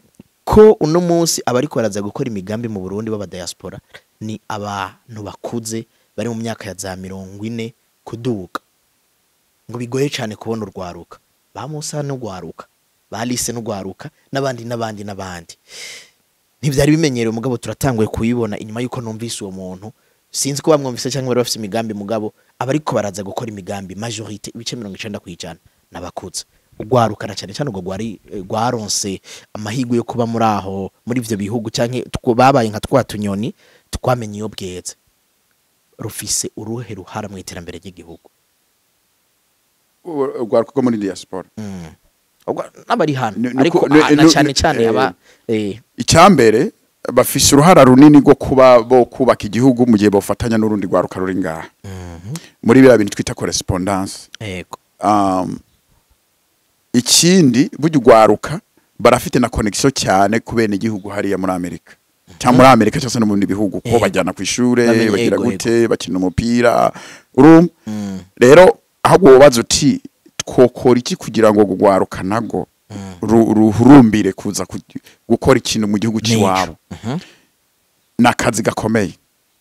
ko uno munsi abariko baraza gukora imigambi mu Burundi b'aba diaspora ni abantu bakuze bari mu myaka ya za mirongo ine kuduga ngo bigoye cyane kubona urwaruka ba Musa n'urwaruka ba Lise n'urwaruka n'abandi n'abandi n'abandi ntibyari bimenyerewe mugabo turatanguye kuyibona inyuma y'uko numvise uwo muntu sinzi ko bamwumvise cyangwa bari bafite imigambi mugabo abariko baraza gukora imigambi majorite ibice mirongo icenda ku ijana n'abakuze urwaruka na cyane cyane urwo rwari rwaronse amahirwe yo kuba muri aho muri ivyo bihugu canke two- babaye nka twa tunyoni twamenye iyo bweze rufise uruhe ruhara mu iterambere ry'igihugu
urwaruka rwo muri diaspora
Mm. Ubwo n'abari hano
Ni- ni
ariko
ko- ni-
ah, na
ni-
cyane
ni-
cyane
eh,
aba eh,
icyambere bafise uruhara runini rwo kuba bo kubaka igihugu mu gihe bofatanya n'urundi rwaruka ruri ngaha muri biriya bintu twita correspondance
yego
um, ikindi burya urwaruka barafite na connection cyane ku bene igihugu hariya muri amerika cyangwa muri amerika cyangwa se no mu bindi bihugu ko
Yego.
bajyana ku ishure
Bamenye,
bagira
yego,
gute bakina umupira urumva
Mm.
rero ahubwo wobaza uti twokora iki kugira ngo urwaruka nago ru- ruhurumbire kuza ku- gukora ikintu mu gihugu cy'iwabo
Mhm.
ni akazi gakomeye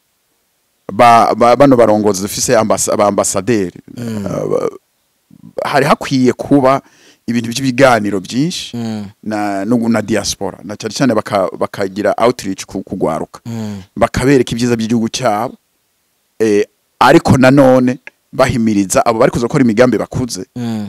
ba, ba, bano barongozi dufise ambas, aba ambasaderi uh, hari hakwiye kuba ibintu by'ibiganiro byinshi
Mm.
na, no, na diaspora na cyane cyane baka- bakagira outreach ku kugwaruka
Mm.
bakabereka ibyiza by'igihugu cyabo eh, ariko nanone bahimiriza abo bari kuza gukora imigambi bakuze
Mm.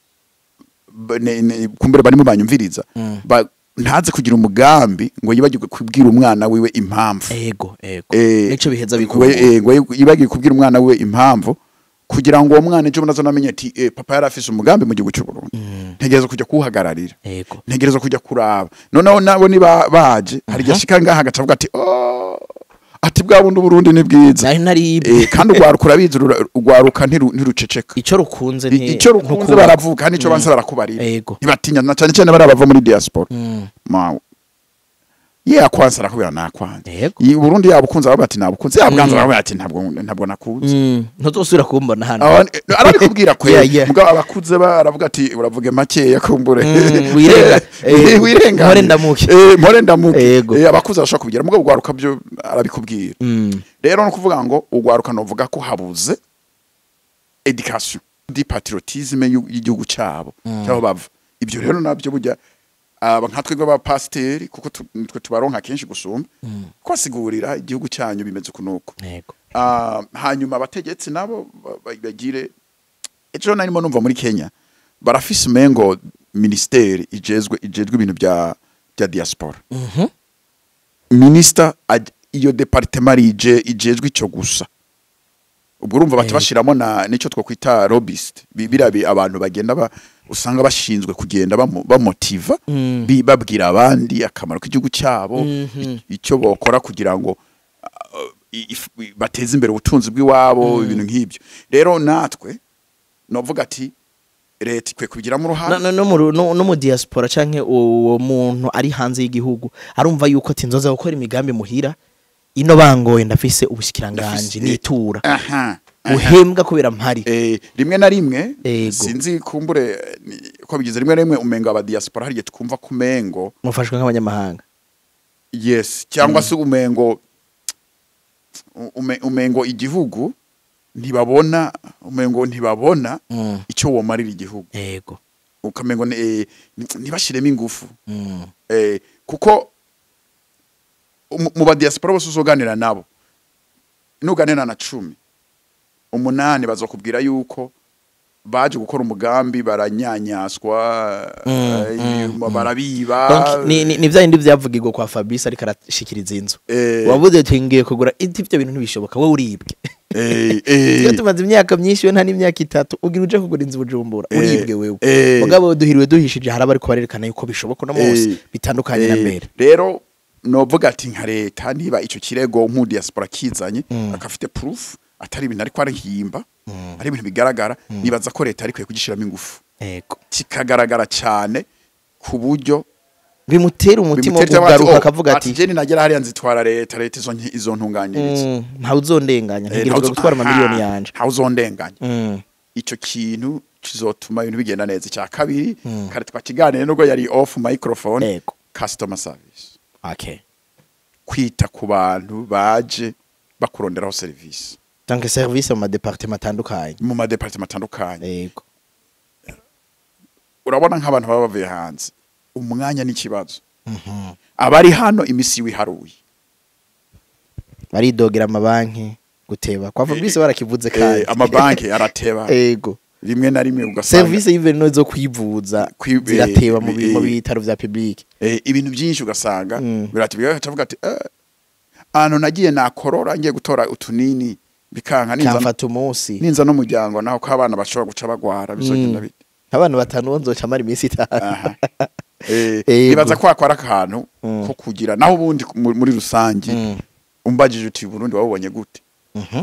ba- ne- ne- kumbere barimo banyumviriza
Mm.
ba, ntaze kugira umugambi ngo yibagirwe kubwira umwana wiwe impamvu
ego ego
Eh,
nico biheza
we-
bikuru
eh, ngo yibagiwe kubwira umwana we impamvu kugira ngo uwo mwana ejo bundi azonamenye ati eh, papa yari afise umugambi mu gihugu cy'u Burundi ntegereza kujya kuwuhagararira
ego
ntegereza kujya kuraba noneho nabo niba baje hari igihe ashika ngaha agaca avuga ati "Oh, ati bwa bundi uburundi ni bwiza
nari nari
Eh, kandi urwaruka urabizi rura- urwaruka ntiru- ntiruceceka
ico rukunze
I-
nti
icyo rukunze
ntukubaho.
baravuga kandi icyo banse barakubarira
Ego.
ntibatinya na cyane cyane bari abava muri diaspora
Mm.
Ma- ye akwanze arakubwira nakwanze
Yego.
i Burundi yabukunze aravuga ati nabukunze yabwanze aravuga ati ntabwo ntabwo nakunze
Mm, ntuzosubira kumbona hano
Awa- arabikubwira kwe
Yeah, yeah.
mugabo abakuze ba aravuga ati uravuge makeya kumbure
Mm, wirenga. Eh,
wirenga
mpore ndamuke.
eh mpore ndamuke
Yego.
eh abakuze arashaka kubigira mugabo ugwaruka byo arabikubwira
Mm,
rero no kuvuga ngo ugwaruka novuga ko habuze education di patriotisme y'u- y'igihugu cyabo cyaho bava ibyo rero nabyo burya aba nka twebwe abapasiteri kuko tu- nitwe tubaronka kenshi gusumba kwasigurira igihugu cyanyu bimeze kunuko
yego
Ah, hanyuma abategetsi nabo ba- ba- bagire ejo narimo numva muri Kenya barafise umengo ministeri ijejwe ijejwe ibintu bya bya diaspora
Mhm.
minister aj- iyo departement ije ijejwe ico gusa ubwo urumva bati
Eh.
bashiramo na nico twokwita lobbyist Bi- birabi abantu bagenda ba, usanga bashinzwe kugenda bamo- bamotiva
Mm.
bi- babwira abandi akamaro k'igihugu cyabo
Mhm.
i- icyo bokora kugira ngo uh, i- if- i- bateze imbere ubutunzi bw'iwabo ibintu nk'ibyo rero natwe novuga ati leta ikwiye kubigiramo
No-
uruhare
no- no mu ru- no no mu diaspora canke uwo muntu ari hanze y'igihugu arumva yuko ati nzoza gukora imigambi muhira ino bangoye ndafise ubushikiranganje
Ndafise-
nitura
aha aha.
uhembwa kubera mpari
Eh, rimwe na rimwe
Ego.
sinzi kumbure eh, ni- ko bigize rimwe na rimwe umengo aba diaspora hariye twumva kumengo
mufashwe nk'abanyamahanga
yes cyangwa se umengo ume- umengo igihugu ntibabona umengo ntibabona
Mm.
icyo womarira igihugu
yego
ukamengo ni- eh, ni- ntibashiremo ingufu
Mm.
eh, kuko mu- mu badiaspora bose uzoganira nabo nuganira na cumi umunani bazokubwira yuko baje gukora umugambi baranyanyaswa
Mm,
eh,
mm,
barabiba
Donc, ni ni- ni vya bindi vyavugirwa kwa Fabrice ariko arashikiriza inzu
eh,
wavuze ati ngiye kugura iti ivyo bintu ntibishoboka wowe uribwe
eh, eh,
iyo tumaze imyaka myinshi we nta n'imyaka itatu ugira uje kugura inzu bujumbura
Eh,
uribwe wewe
eh.
mugabo duhiriwe duhishije hari abari kubarerekana yuko bishoboka no munsi
Eh,
bitandukanye na
eh,
mbere
rero novuga ati nka leta niba ico kirego nk'udiaspora kizanye
Mm.
akafite proof atari ibintu ariko arahimba ari ibintu bigaragara nibaza ko leta arikwiye kugishiramo ingufu
yego
kikagaragara cyane ku buryo
bimutera umutima wo
bimutera bati,
kugaruka
"Oh,
akavuga ati
jeni nagera hariya nzitwara leta leta izo nki- izo ntunganyiriza
"Mm, ntawe uzondenganya
Eh,
ntegerezwa
ntawe-
gutwara
aha,
amamiliyoni yanje
ntawe uzondenganya
Mm,
ico kintu kizotuma ibintu bigenda neza icya kabiri kare twakiganire nubwo yari off microphone
yego
customer service
okay
kwita ku bantu baje bakuronderaho serivisi
donc service mu madepartement atandukanye
mu madepartement atandukanye
yego
urabona nk'abantu baba bavuye hanze umwanya n'ikibazo
Mhm.
abari hano imisi wiharuye
baridogera amabanki guteba kwa Fabrice barakivuze kandi
eh, amabanki arateba
yego
rimwe na rimwe ugasanga
service y'iverineri zo kwivuza
Kwi-
zirateba mu bi-
eh,
mu
eh.
bitaro vya public
eh, ibintu byinshi ugasanga
Mm.
biratubwira avuga ati eh, ahantu nagiye nakorora ngiye gutora utunini bikanka ninza
kamfata umunsi
ninza n'umuryango naho ko abana bashobora guca bagwara bizogenda bite
abantu batanu bo nzoca mara iminsi itanu
aha eh
Yego.
nibaza ko akora akantu
Mm.
ko kugira naho ubundi ku- mu- muri rusange
Mm.
umbajije uti Burundi wabonye gute
Mhm.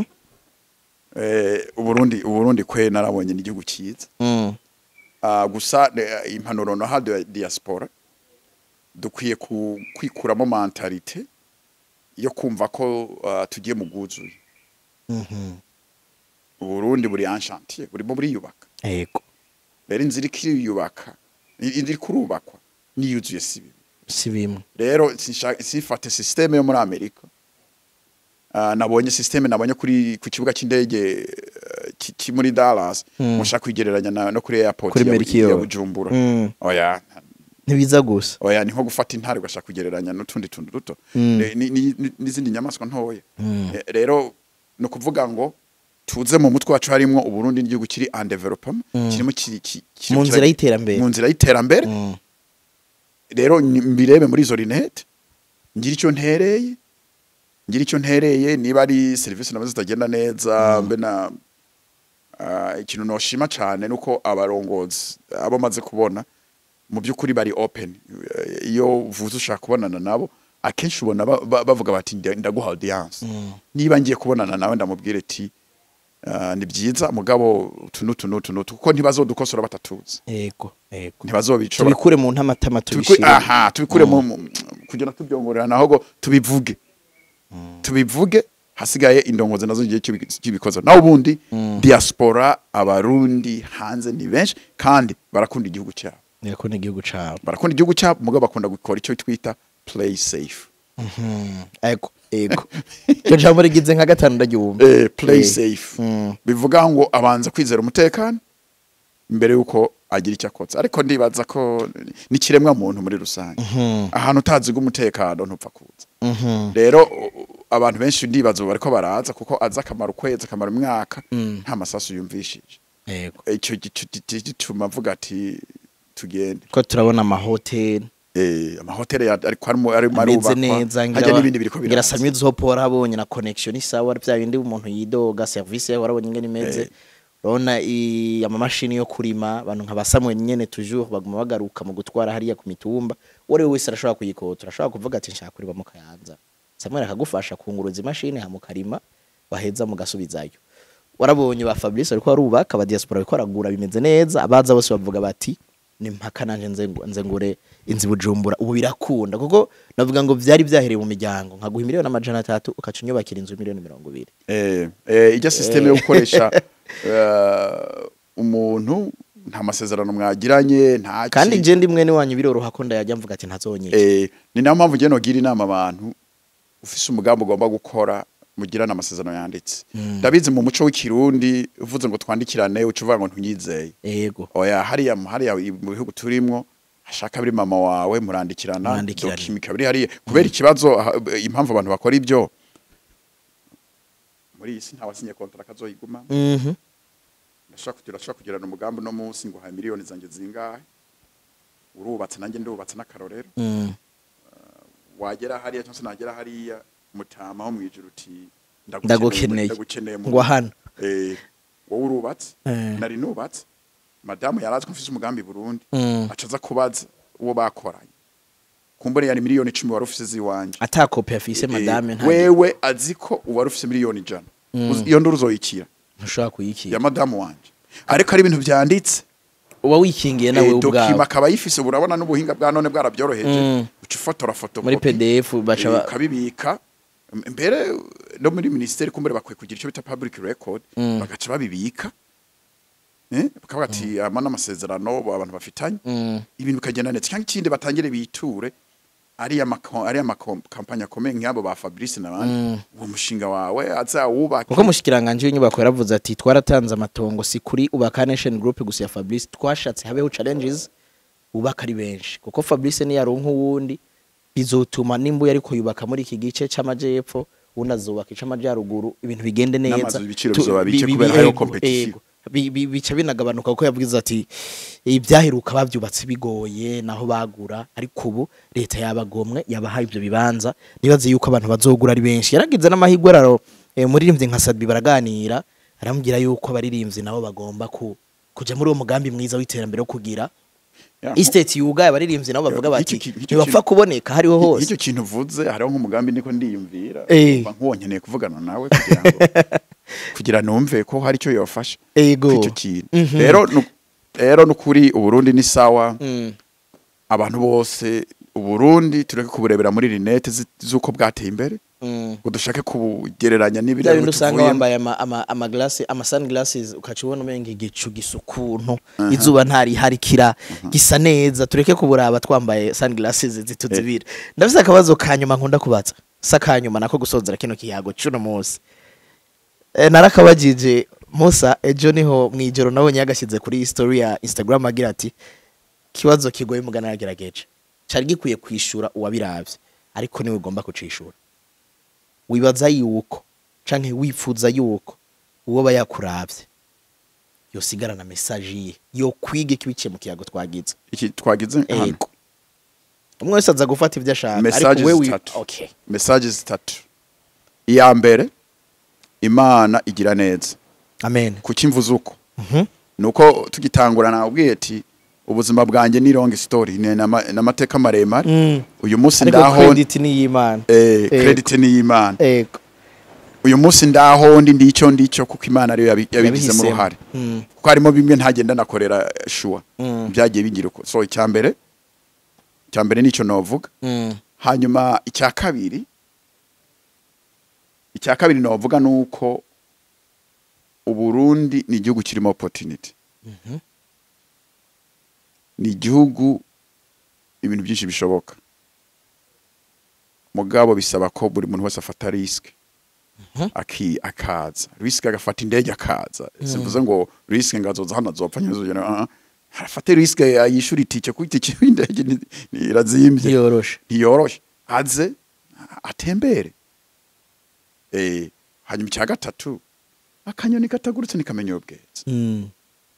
eh uburundi uburundi kwe narabonye n'igihugu cyiza
Mm.
Ah, gusa eh, impanuro no hado ya diaspora dukwiye ku- kwikuramo mentalite yo kumva ko ah, tugiye mu bwuzuye
Mhm.
uburundi buri enchantier burimo buriyubaka
yego
rero inzira ikiyubaka inzira iri kurubakwa niyuzuye si bibi
si bimwe
rero sinsha- sifate systeme yo muri amerika Ah, nabonye systeme nabonye kuri ku kibuga cy'indege eh, ki- ki muri dallas
Mm.
mushaka kwigereranya na- no kuri airport
Kuri
ya-
Melchior.
ya bujumbura
Mm.
oya
ntibiza gusa
oya ni nko gufata intare ugashaka kugereranya n'utundi tuntu duto
Mm.
Ne- ni- ni- ni- n'izindi nyamaswa ntoya
Mm.
Eh, rero ni ukuvuga ngo tuze mu mutwe wacu harimwo uburundi n'igihugu kiri en development
Mm.
kirimo kiri ki- kirimo
mu
kira-
nzira y'iterambere
mu nzira y'iterambere
Mm.
rero ni- mbirebe muri izo rinete ngira icyo ntereye ngira icyo ntereye niba ari serivisi nazo zitagenda neza mbe na ah, ikintu noshima cyane nuko abarongozi abo maze kubona mu by'ukuri bari open Eh, iyo uvuze ushaka kubonana nabo akenshi ubona ba- ba- bavuga bati "Nda- ndaguha audience
Mm.
niba ngiye kubonana nawe ndamubwire ati ah, ni byiza mugabo utu n'utu n'utu n'utu kuko ntibazodukosora batatuzi
yego yego
ntibazobicora
tubikure mu ntamatama
tubikure
tubishire
aha tubikure mu mu- kugenda tubyongorerana ahubwo tubivuge tubivuge hasigaye indongozi nazo ngiye kibikoza naho ubundi diaspora abarundi hanze ni benshi kandi barakunda igihugu cyabo
niko ni igihugu cabo
barakunda igihugu cyabo mugabo bakunda gukora icyo twita play safe
ego ego iryo jambo rigize nka gatanu ndaryumva
eh, play
Eh,
safe
mm.
bivuga ngo abanza kwizera umutekano mbere yuko agira icyo akotsa ariko ndibaza ko ni kiremwa muntu muri rusange ahantu utaziga umutekano ntupfa kuza
Mhm.
rero u- u- abantu benshi ndibaza ubu bariko baraza kuko aza akamara ukwezi akamara umwaka nta masasu yumvishije
ego
icyo gicu- gitu- gituma avuga ati tugende
ko turabona amahoteli
Eh, amahoteli ya- ariko arimo arimo
ameze
arubakwa
neza
hajya n'ibindi biriko
ngira
biraza
samye uzopo warabonye na connection isawa bya bindi umuntu yidoga service yawe warabonye ingene imeze
Eh.
urabona i- amamashini yo kurima abantu nka ba Samuel nyene toujours baguma bagaruka mu gutwara hariya ku mitumba uwo ari we wese arashobora kuyikotora arashobora kuvuga ati nshaka kuriba mu kayanza Samuel akagufasha kunguruza imashini hamukarima waheza mugasubizayo warabonye ba Fabrice ariko barubaka aba diaspora bariko baragura bimeze neza abaza bose bavuga bati ni mpaka nanje nze ngo- nze ngure inzi bujumbura ubu birakunda kuko navuga ngo vyari vyahereye mu miryango nkaguha miliyoni amajana atatu ukaca unyubakira inzu miliyoni mirongo ibiri
eh eh ijya system yo gukoresha eh, umuntu nta masezerano mwagiranye nta
kandi
ki-
je ndi mwene wanyu biroroha ko ndayajya mvuga ati ntazonyica
eh ni nayo mpamvu ngiye nogira inama abantu ufise umugambi ugomba gukora mugirana amasezerano yanditse ndabizi mu muco w'ikirundi uvuze ngo twandikirane uca uvuga ngo ntunyizeye
yego
oya hariya hariya mu bihugu turimo hashaka biri mama wawe murandikirana
Murandikirana.
dokimika biri hariya kubera ikibazo ha- impamvu abantu bakora ibyo muri iyi si ntawasinye kontara kazoyiguma
mhm
ndashaka kugira ndashaka kugirana umugambi no munsi ngo ha miliyoni zanjye zingahe urubatse nanjye ndubatse n'akarorero
mm.
wagera hariya cyangwa se nagera hariya mutama ho mwijuru uti
Ndagukeneye.
ndagukeneye mu
ngo hano
eh wowe urubatse
Eh.
nari nubatse madamu yarazi ko mfise umugambi i Burundi
Mm.
aca aza kubaza uwo bakoranye kumbure yari miliyoni icumi wari ufise ziwanje
ata kopi afise madame
Eh,
nta
wewe azi ko uwari ufise miliyoni ijana Uzi- iyo nduru uzoyikira
ntushobora
ya
kuyikira
madamu wanje ariko ari ibintu byanditse
uba wikingiye nawe
Eh, dokima
ubwawe
akaba yifise ubu urabona n'ubuhinga bwa none bwarabyoroheje
Mm.
uca ufotora foto
muri pdf baca ba-
ukabibika M- mbere no muri ministeri kumbere bakwiye kugira icyo bita public record
Mm.
bagaca babibika eh bakavuga ati ama n'amasezerano abantu bafitanye
Mm.
ibintu bikagenda neza cyangwa ikindi batangire biture ari amako ari amakampanya akomeye nk'abo ba Fabrice n'abandi
Mm.
uwo mushinga wawe azawubaka
kuko mushikiranganje w'inyubako yaravuze ati twaratanze amatongo si kuri ubaka nation group gusa ya fabrice twashatse habeho challenges ubaka ari benshi kuko fabrice niyaronka uwundi bizotuma nimba ariko yubaka muri iki gice c'amajepfo uwundi azubaka ic'amajyaruguru ibintu bigende neza
N'amazu ibiciro
Tu-
bizoba bike
bi- bi-
kubera
bi-
hariho
ego,
competition.
ego. Bi- bi- bica binagabanuka kuko yavuze ati ibyaheruka babyubatse bigoye naho bagura ariko ubu leta yabagomwe yabahaye ibyo bibanza nibaze yuko abantu bazogura ari benshi yaragize n'amahirwe raro eh, umuririmbyi nka Sadbi baraganira aramubwira yuko abaririmbyi nabo bagomba ku kuja muri uwo mugambi mwiza w'iterambere wo kugira
Ya,
estate yugaye abaririmbyi nabo bavuga bati
Iki- iki- iki-
ntibapfa kuboneka hariho hose
icyo kintu uvuze hariho nk'umugambi niko ndiyumvira
Eh.
mba nk'uwo nkeneye kuvugana nawe kugira ngo kugira numve ko hari icyo yofasha
ego
icyo kintu
Mhm.
rero nu- rero nukuri uburundi ni sawa
Mm.
abantu bose uburundi tureke kuburebera muri rinete zi- z'uko bwateye imbere
Mm.
ngo dushake kubugereranya
bya
n'ibiriya
bindi
bintu
usanga
tuvuyemo
wambaye ama, ama, ama, glace, ama sunglasses ukaca ubona umenga igicu gisa ukuntu izuba ntariharikira gisa neza tureke kuburaba twambaye sunglasses zituzibira ndafise akabazo ka nyuma nkunda kubaza sa ka nyuma nako gusozera kino kiyago cy'uno munsi e, narakabajije musa ejo niho mwijoro nabonye yagashyize kuri story ya instagram agira ati kibazo kigoye mugana yagerageje cari gikwiye kwishura uwabiravye ariko niwe ugomba kucishura wibaza yuko canke wifuza yuko uwo aba yakuravye yosigarana message ye yo kwiga ikibiciye mu kiyago twagize
iki twagize hano
ego umwe wese aza gufata ibyo ashaka
Messages
ariko wewe
zitatu.
okay
message zitatu iya mbere imana igira neza
amen
kuki mvuze uko
Mhm.
nuko tugitangura nabwiye ati ubuzima bwanjye ni long story ni nama- n'amateka maremare
Mm.
uyu munsi
ariko
ndaho
credit ni y'Imana
eh,
Ego.
credit ni y'Imana
ego
uyu munsi ndaho ndi ndico ndico kuko Imana ariyo yabi- yabigizemo
Yabihisemo.
uruhare
Mm.
kuko harimo bimwe ntagenda nakorera shuwa
Mm.
byagiye bigira uko so icyambere icyambere nico novuga
Mm.
hanyuma icya kabiri icya kabiri navuga ni uko uburundi ni igihugu kirimo opportunity ni igihugu ibintu byinshi bishoboka mugabo bisaba ko buri muntu wese afata risike aki akaza risike agafata indege akaza simvuze ngo risike ngo azoza hano azopfa nyine azogera afate risike yishura itike kuko itike y'indege ni- ni- irazimbye
ntiyoroshe
ntiyoroshe aze atembere eh hanyuma icya gatatu akanyoni katagurutse nikamenya ubwezi
Mm,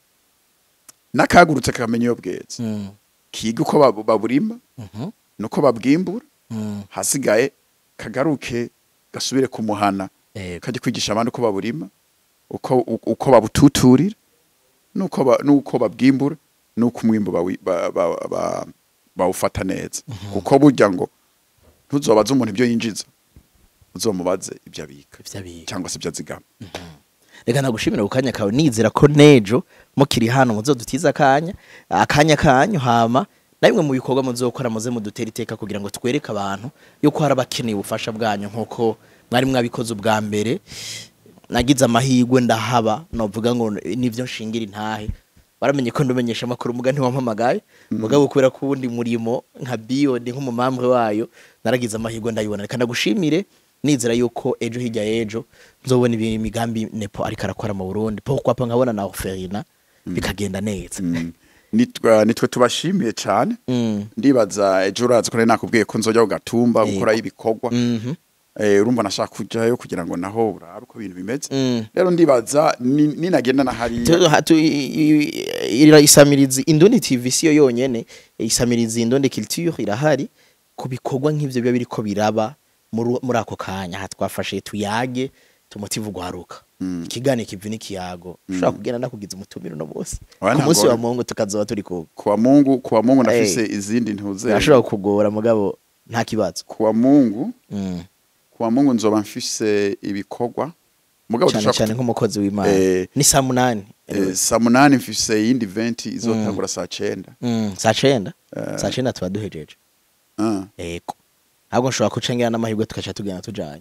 n'akagurutse kakamenya ubwezi
mm,
kiga uko babu- baburima
mhm,
nuko babwimbura
mm.
hasigaye kagaruke gasubire ku muhana
Yego.
kajya kwigisha abandi uko baburima uko uko- uko babututurira nuko ba- nuko babwimbura nuko umwimbo bawi- ba- ba- ba- bawufata neza kuko burya ngo ntuzobaze umuntu ibyo yinjiza uzomubaze ibyo abika
Ivyo abika.
cyangwa se ibyo azigama
reka nagushimira ku kanya kawe nizera ko nejo mukiri hano muzodutiza akanya akanya kanyu hama na bimwe mu bikorwa muzokora muze mudutera iteka kugira ngo twereke abantu yuko hari abakeneye ubufasha bwanyu nk'uko mwari mwabikoze ubwa mbere nagize amahirwe ndahaba novuga ngo nivyo nshingira intahe baramenye ko ndumenyesha amakuru muga ntiwampamagaye mugabo kubera ko uwundi murimo nka biyodi nk'umumambwe wayo naragize amahirwe ndayibona reka ndagushimire nizera yuko ejo hirya y'ejo nzobona ibi- imigambi nepo ariko arakora mu burundi po kwapa nkabona na oferina bikagenda neza
Mm. nitwe nitwe tubashimiye cyane
Mm.
ndibaza ejo urazi ko nari nakubwiye ko nzojya ku gatumba
Yego.
gukora ibikorwa
Mhm.
eh urumva nashaka kujyayo kugira ngo naho urabe uko ibintu bimeze
Mm.
rero ndibaza ni- ninagenda na hariya
Tu- ha- tu- i- i- ira isamirizi indundi tv siyo yonyene isamirizi indundi culture irahari ku bikorwa nk'ivyo biba biriko biraba muri muri ako kanya aha twafashe tuyage tumutiva ugwaruka ikigane kivi n'ikiyago ushobora kugenda nakugiza umutumiro no munsi
Oya,
ku munsi
ntabwo-
wa mungu tukazoba turi kumwe
kuwa mungu kuwa mungu nafise
Eh.
izindi ntuze
birashobora kukugora mugabo nta kibazo
kuwa mungu
Mm.
kuwa mungu nzoba mfise ibikorwa mugabo
cyane
dushaka
cyane nk'umukozi w'imana
Eh,
ni saa munani
eh, saa munani mfise iyindi eventi izotangura saa cenda
Mm, saa cenda
Eh.
saa cenda tuba duhejeje
Ah.
ego ahubwo nshobora kucengera n'amahirwe tugaca tugenda tujanye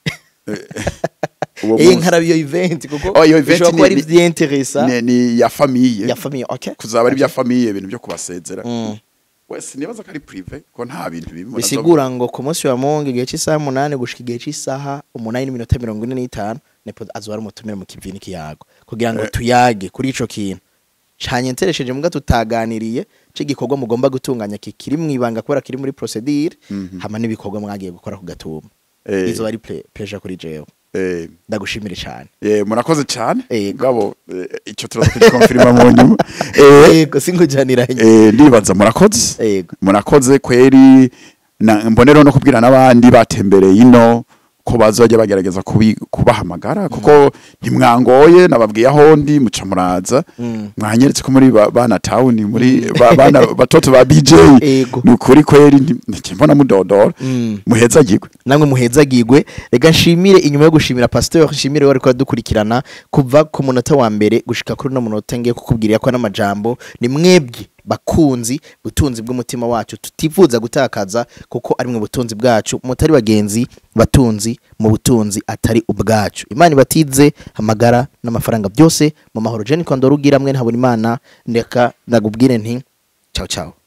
uwo
iyi
munsi
nkarabi iyo event kuko
Oh, iyo event
bishobora kuba
ni-
ari vyinteresa
ni- ni ya famiye
ya famille okay
kuzaba ari bya famiye ibintu byo kubasezera
Mm.
wese nibaza ko ari prive ko nta bintu bibi
bisigura ngo ku munsi wa mungu igihe cy'isaha umunani gushika igihe cy'isaha umunani n'iminota mirongo ine n'itanu nepo azoba ari umutumire mu kivi n'ikiyago kugira ngo tuyage kuri ico kintu canye nteresheje muga tutaganiriye c'igikorwa mugomba gutunganya kikiri mwibanga kubera kiri muri procedure
Mhm.
hama n'ibikorwa mwagiye gukora ku gatumba
Eh.
izo ari ple- pleasure kuri jewe
eh,
ndagushimire cyane
eh, murakoze cyane
Yego.
ngabo eh, icyo turaza kugikonfirima mu nyuma eh,
yego sinkujaniranye
eh, ndibaza murakoze
yego
murakoze kweri na mbonero no kubwira n'abandi batembereye ino ko bazajya bagerageza kubi- kubahamagara kuko ntimwangoye nababwiye aho ndi muca muraza
Mm.
mwanyeretse ko muri ba- bana town muri ba- bana batoto ba BJ
Ego.
ni ukuri kweri nti- mbona mudodora
Mm.
muhezagirwe
namwe muhezagirwe reka nshimire inyuma yo gushimira pasteur nshimire wari dukurikirana kuva ku munota wa mbere gushika kuri no munota ngiye kukubwira ko n'amajambo ni mwebwe bakunzi butunzi bw'umutima wacu tutifuza gutakaza kuko ari mwe butunzi bwacu mutari bagenzi batunzi mu butunzi atari ubwacu imana ibatize amagara n'amafaranga byose mu mahoro jeni kondo rugira mwe ntabona imana ndeka ndagubwire nti ciao ciao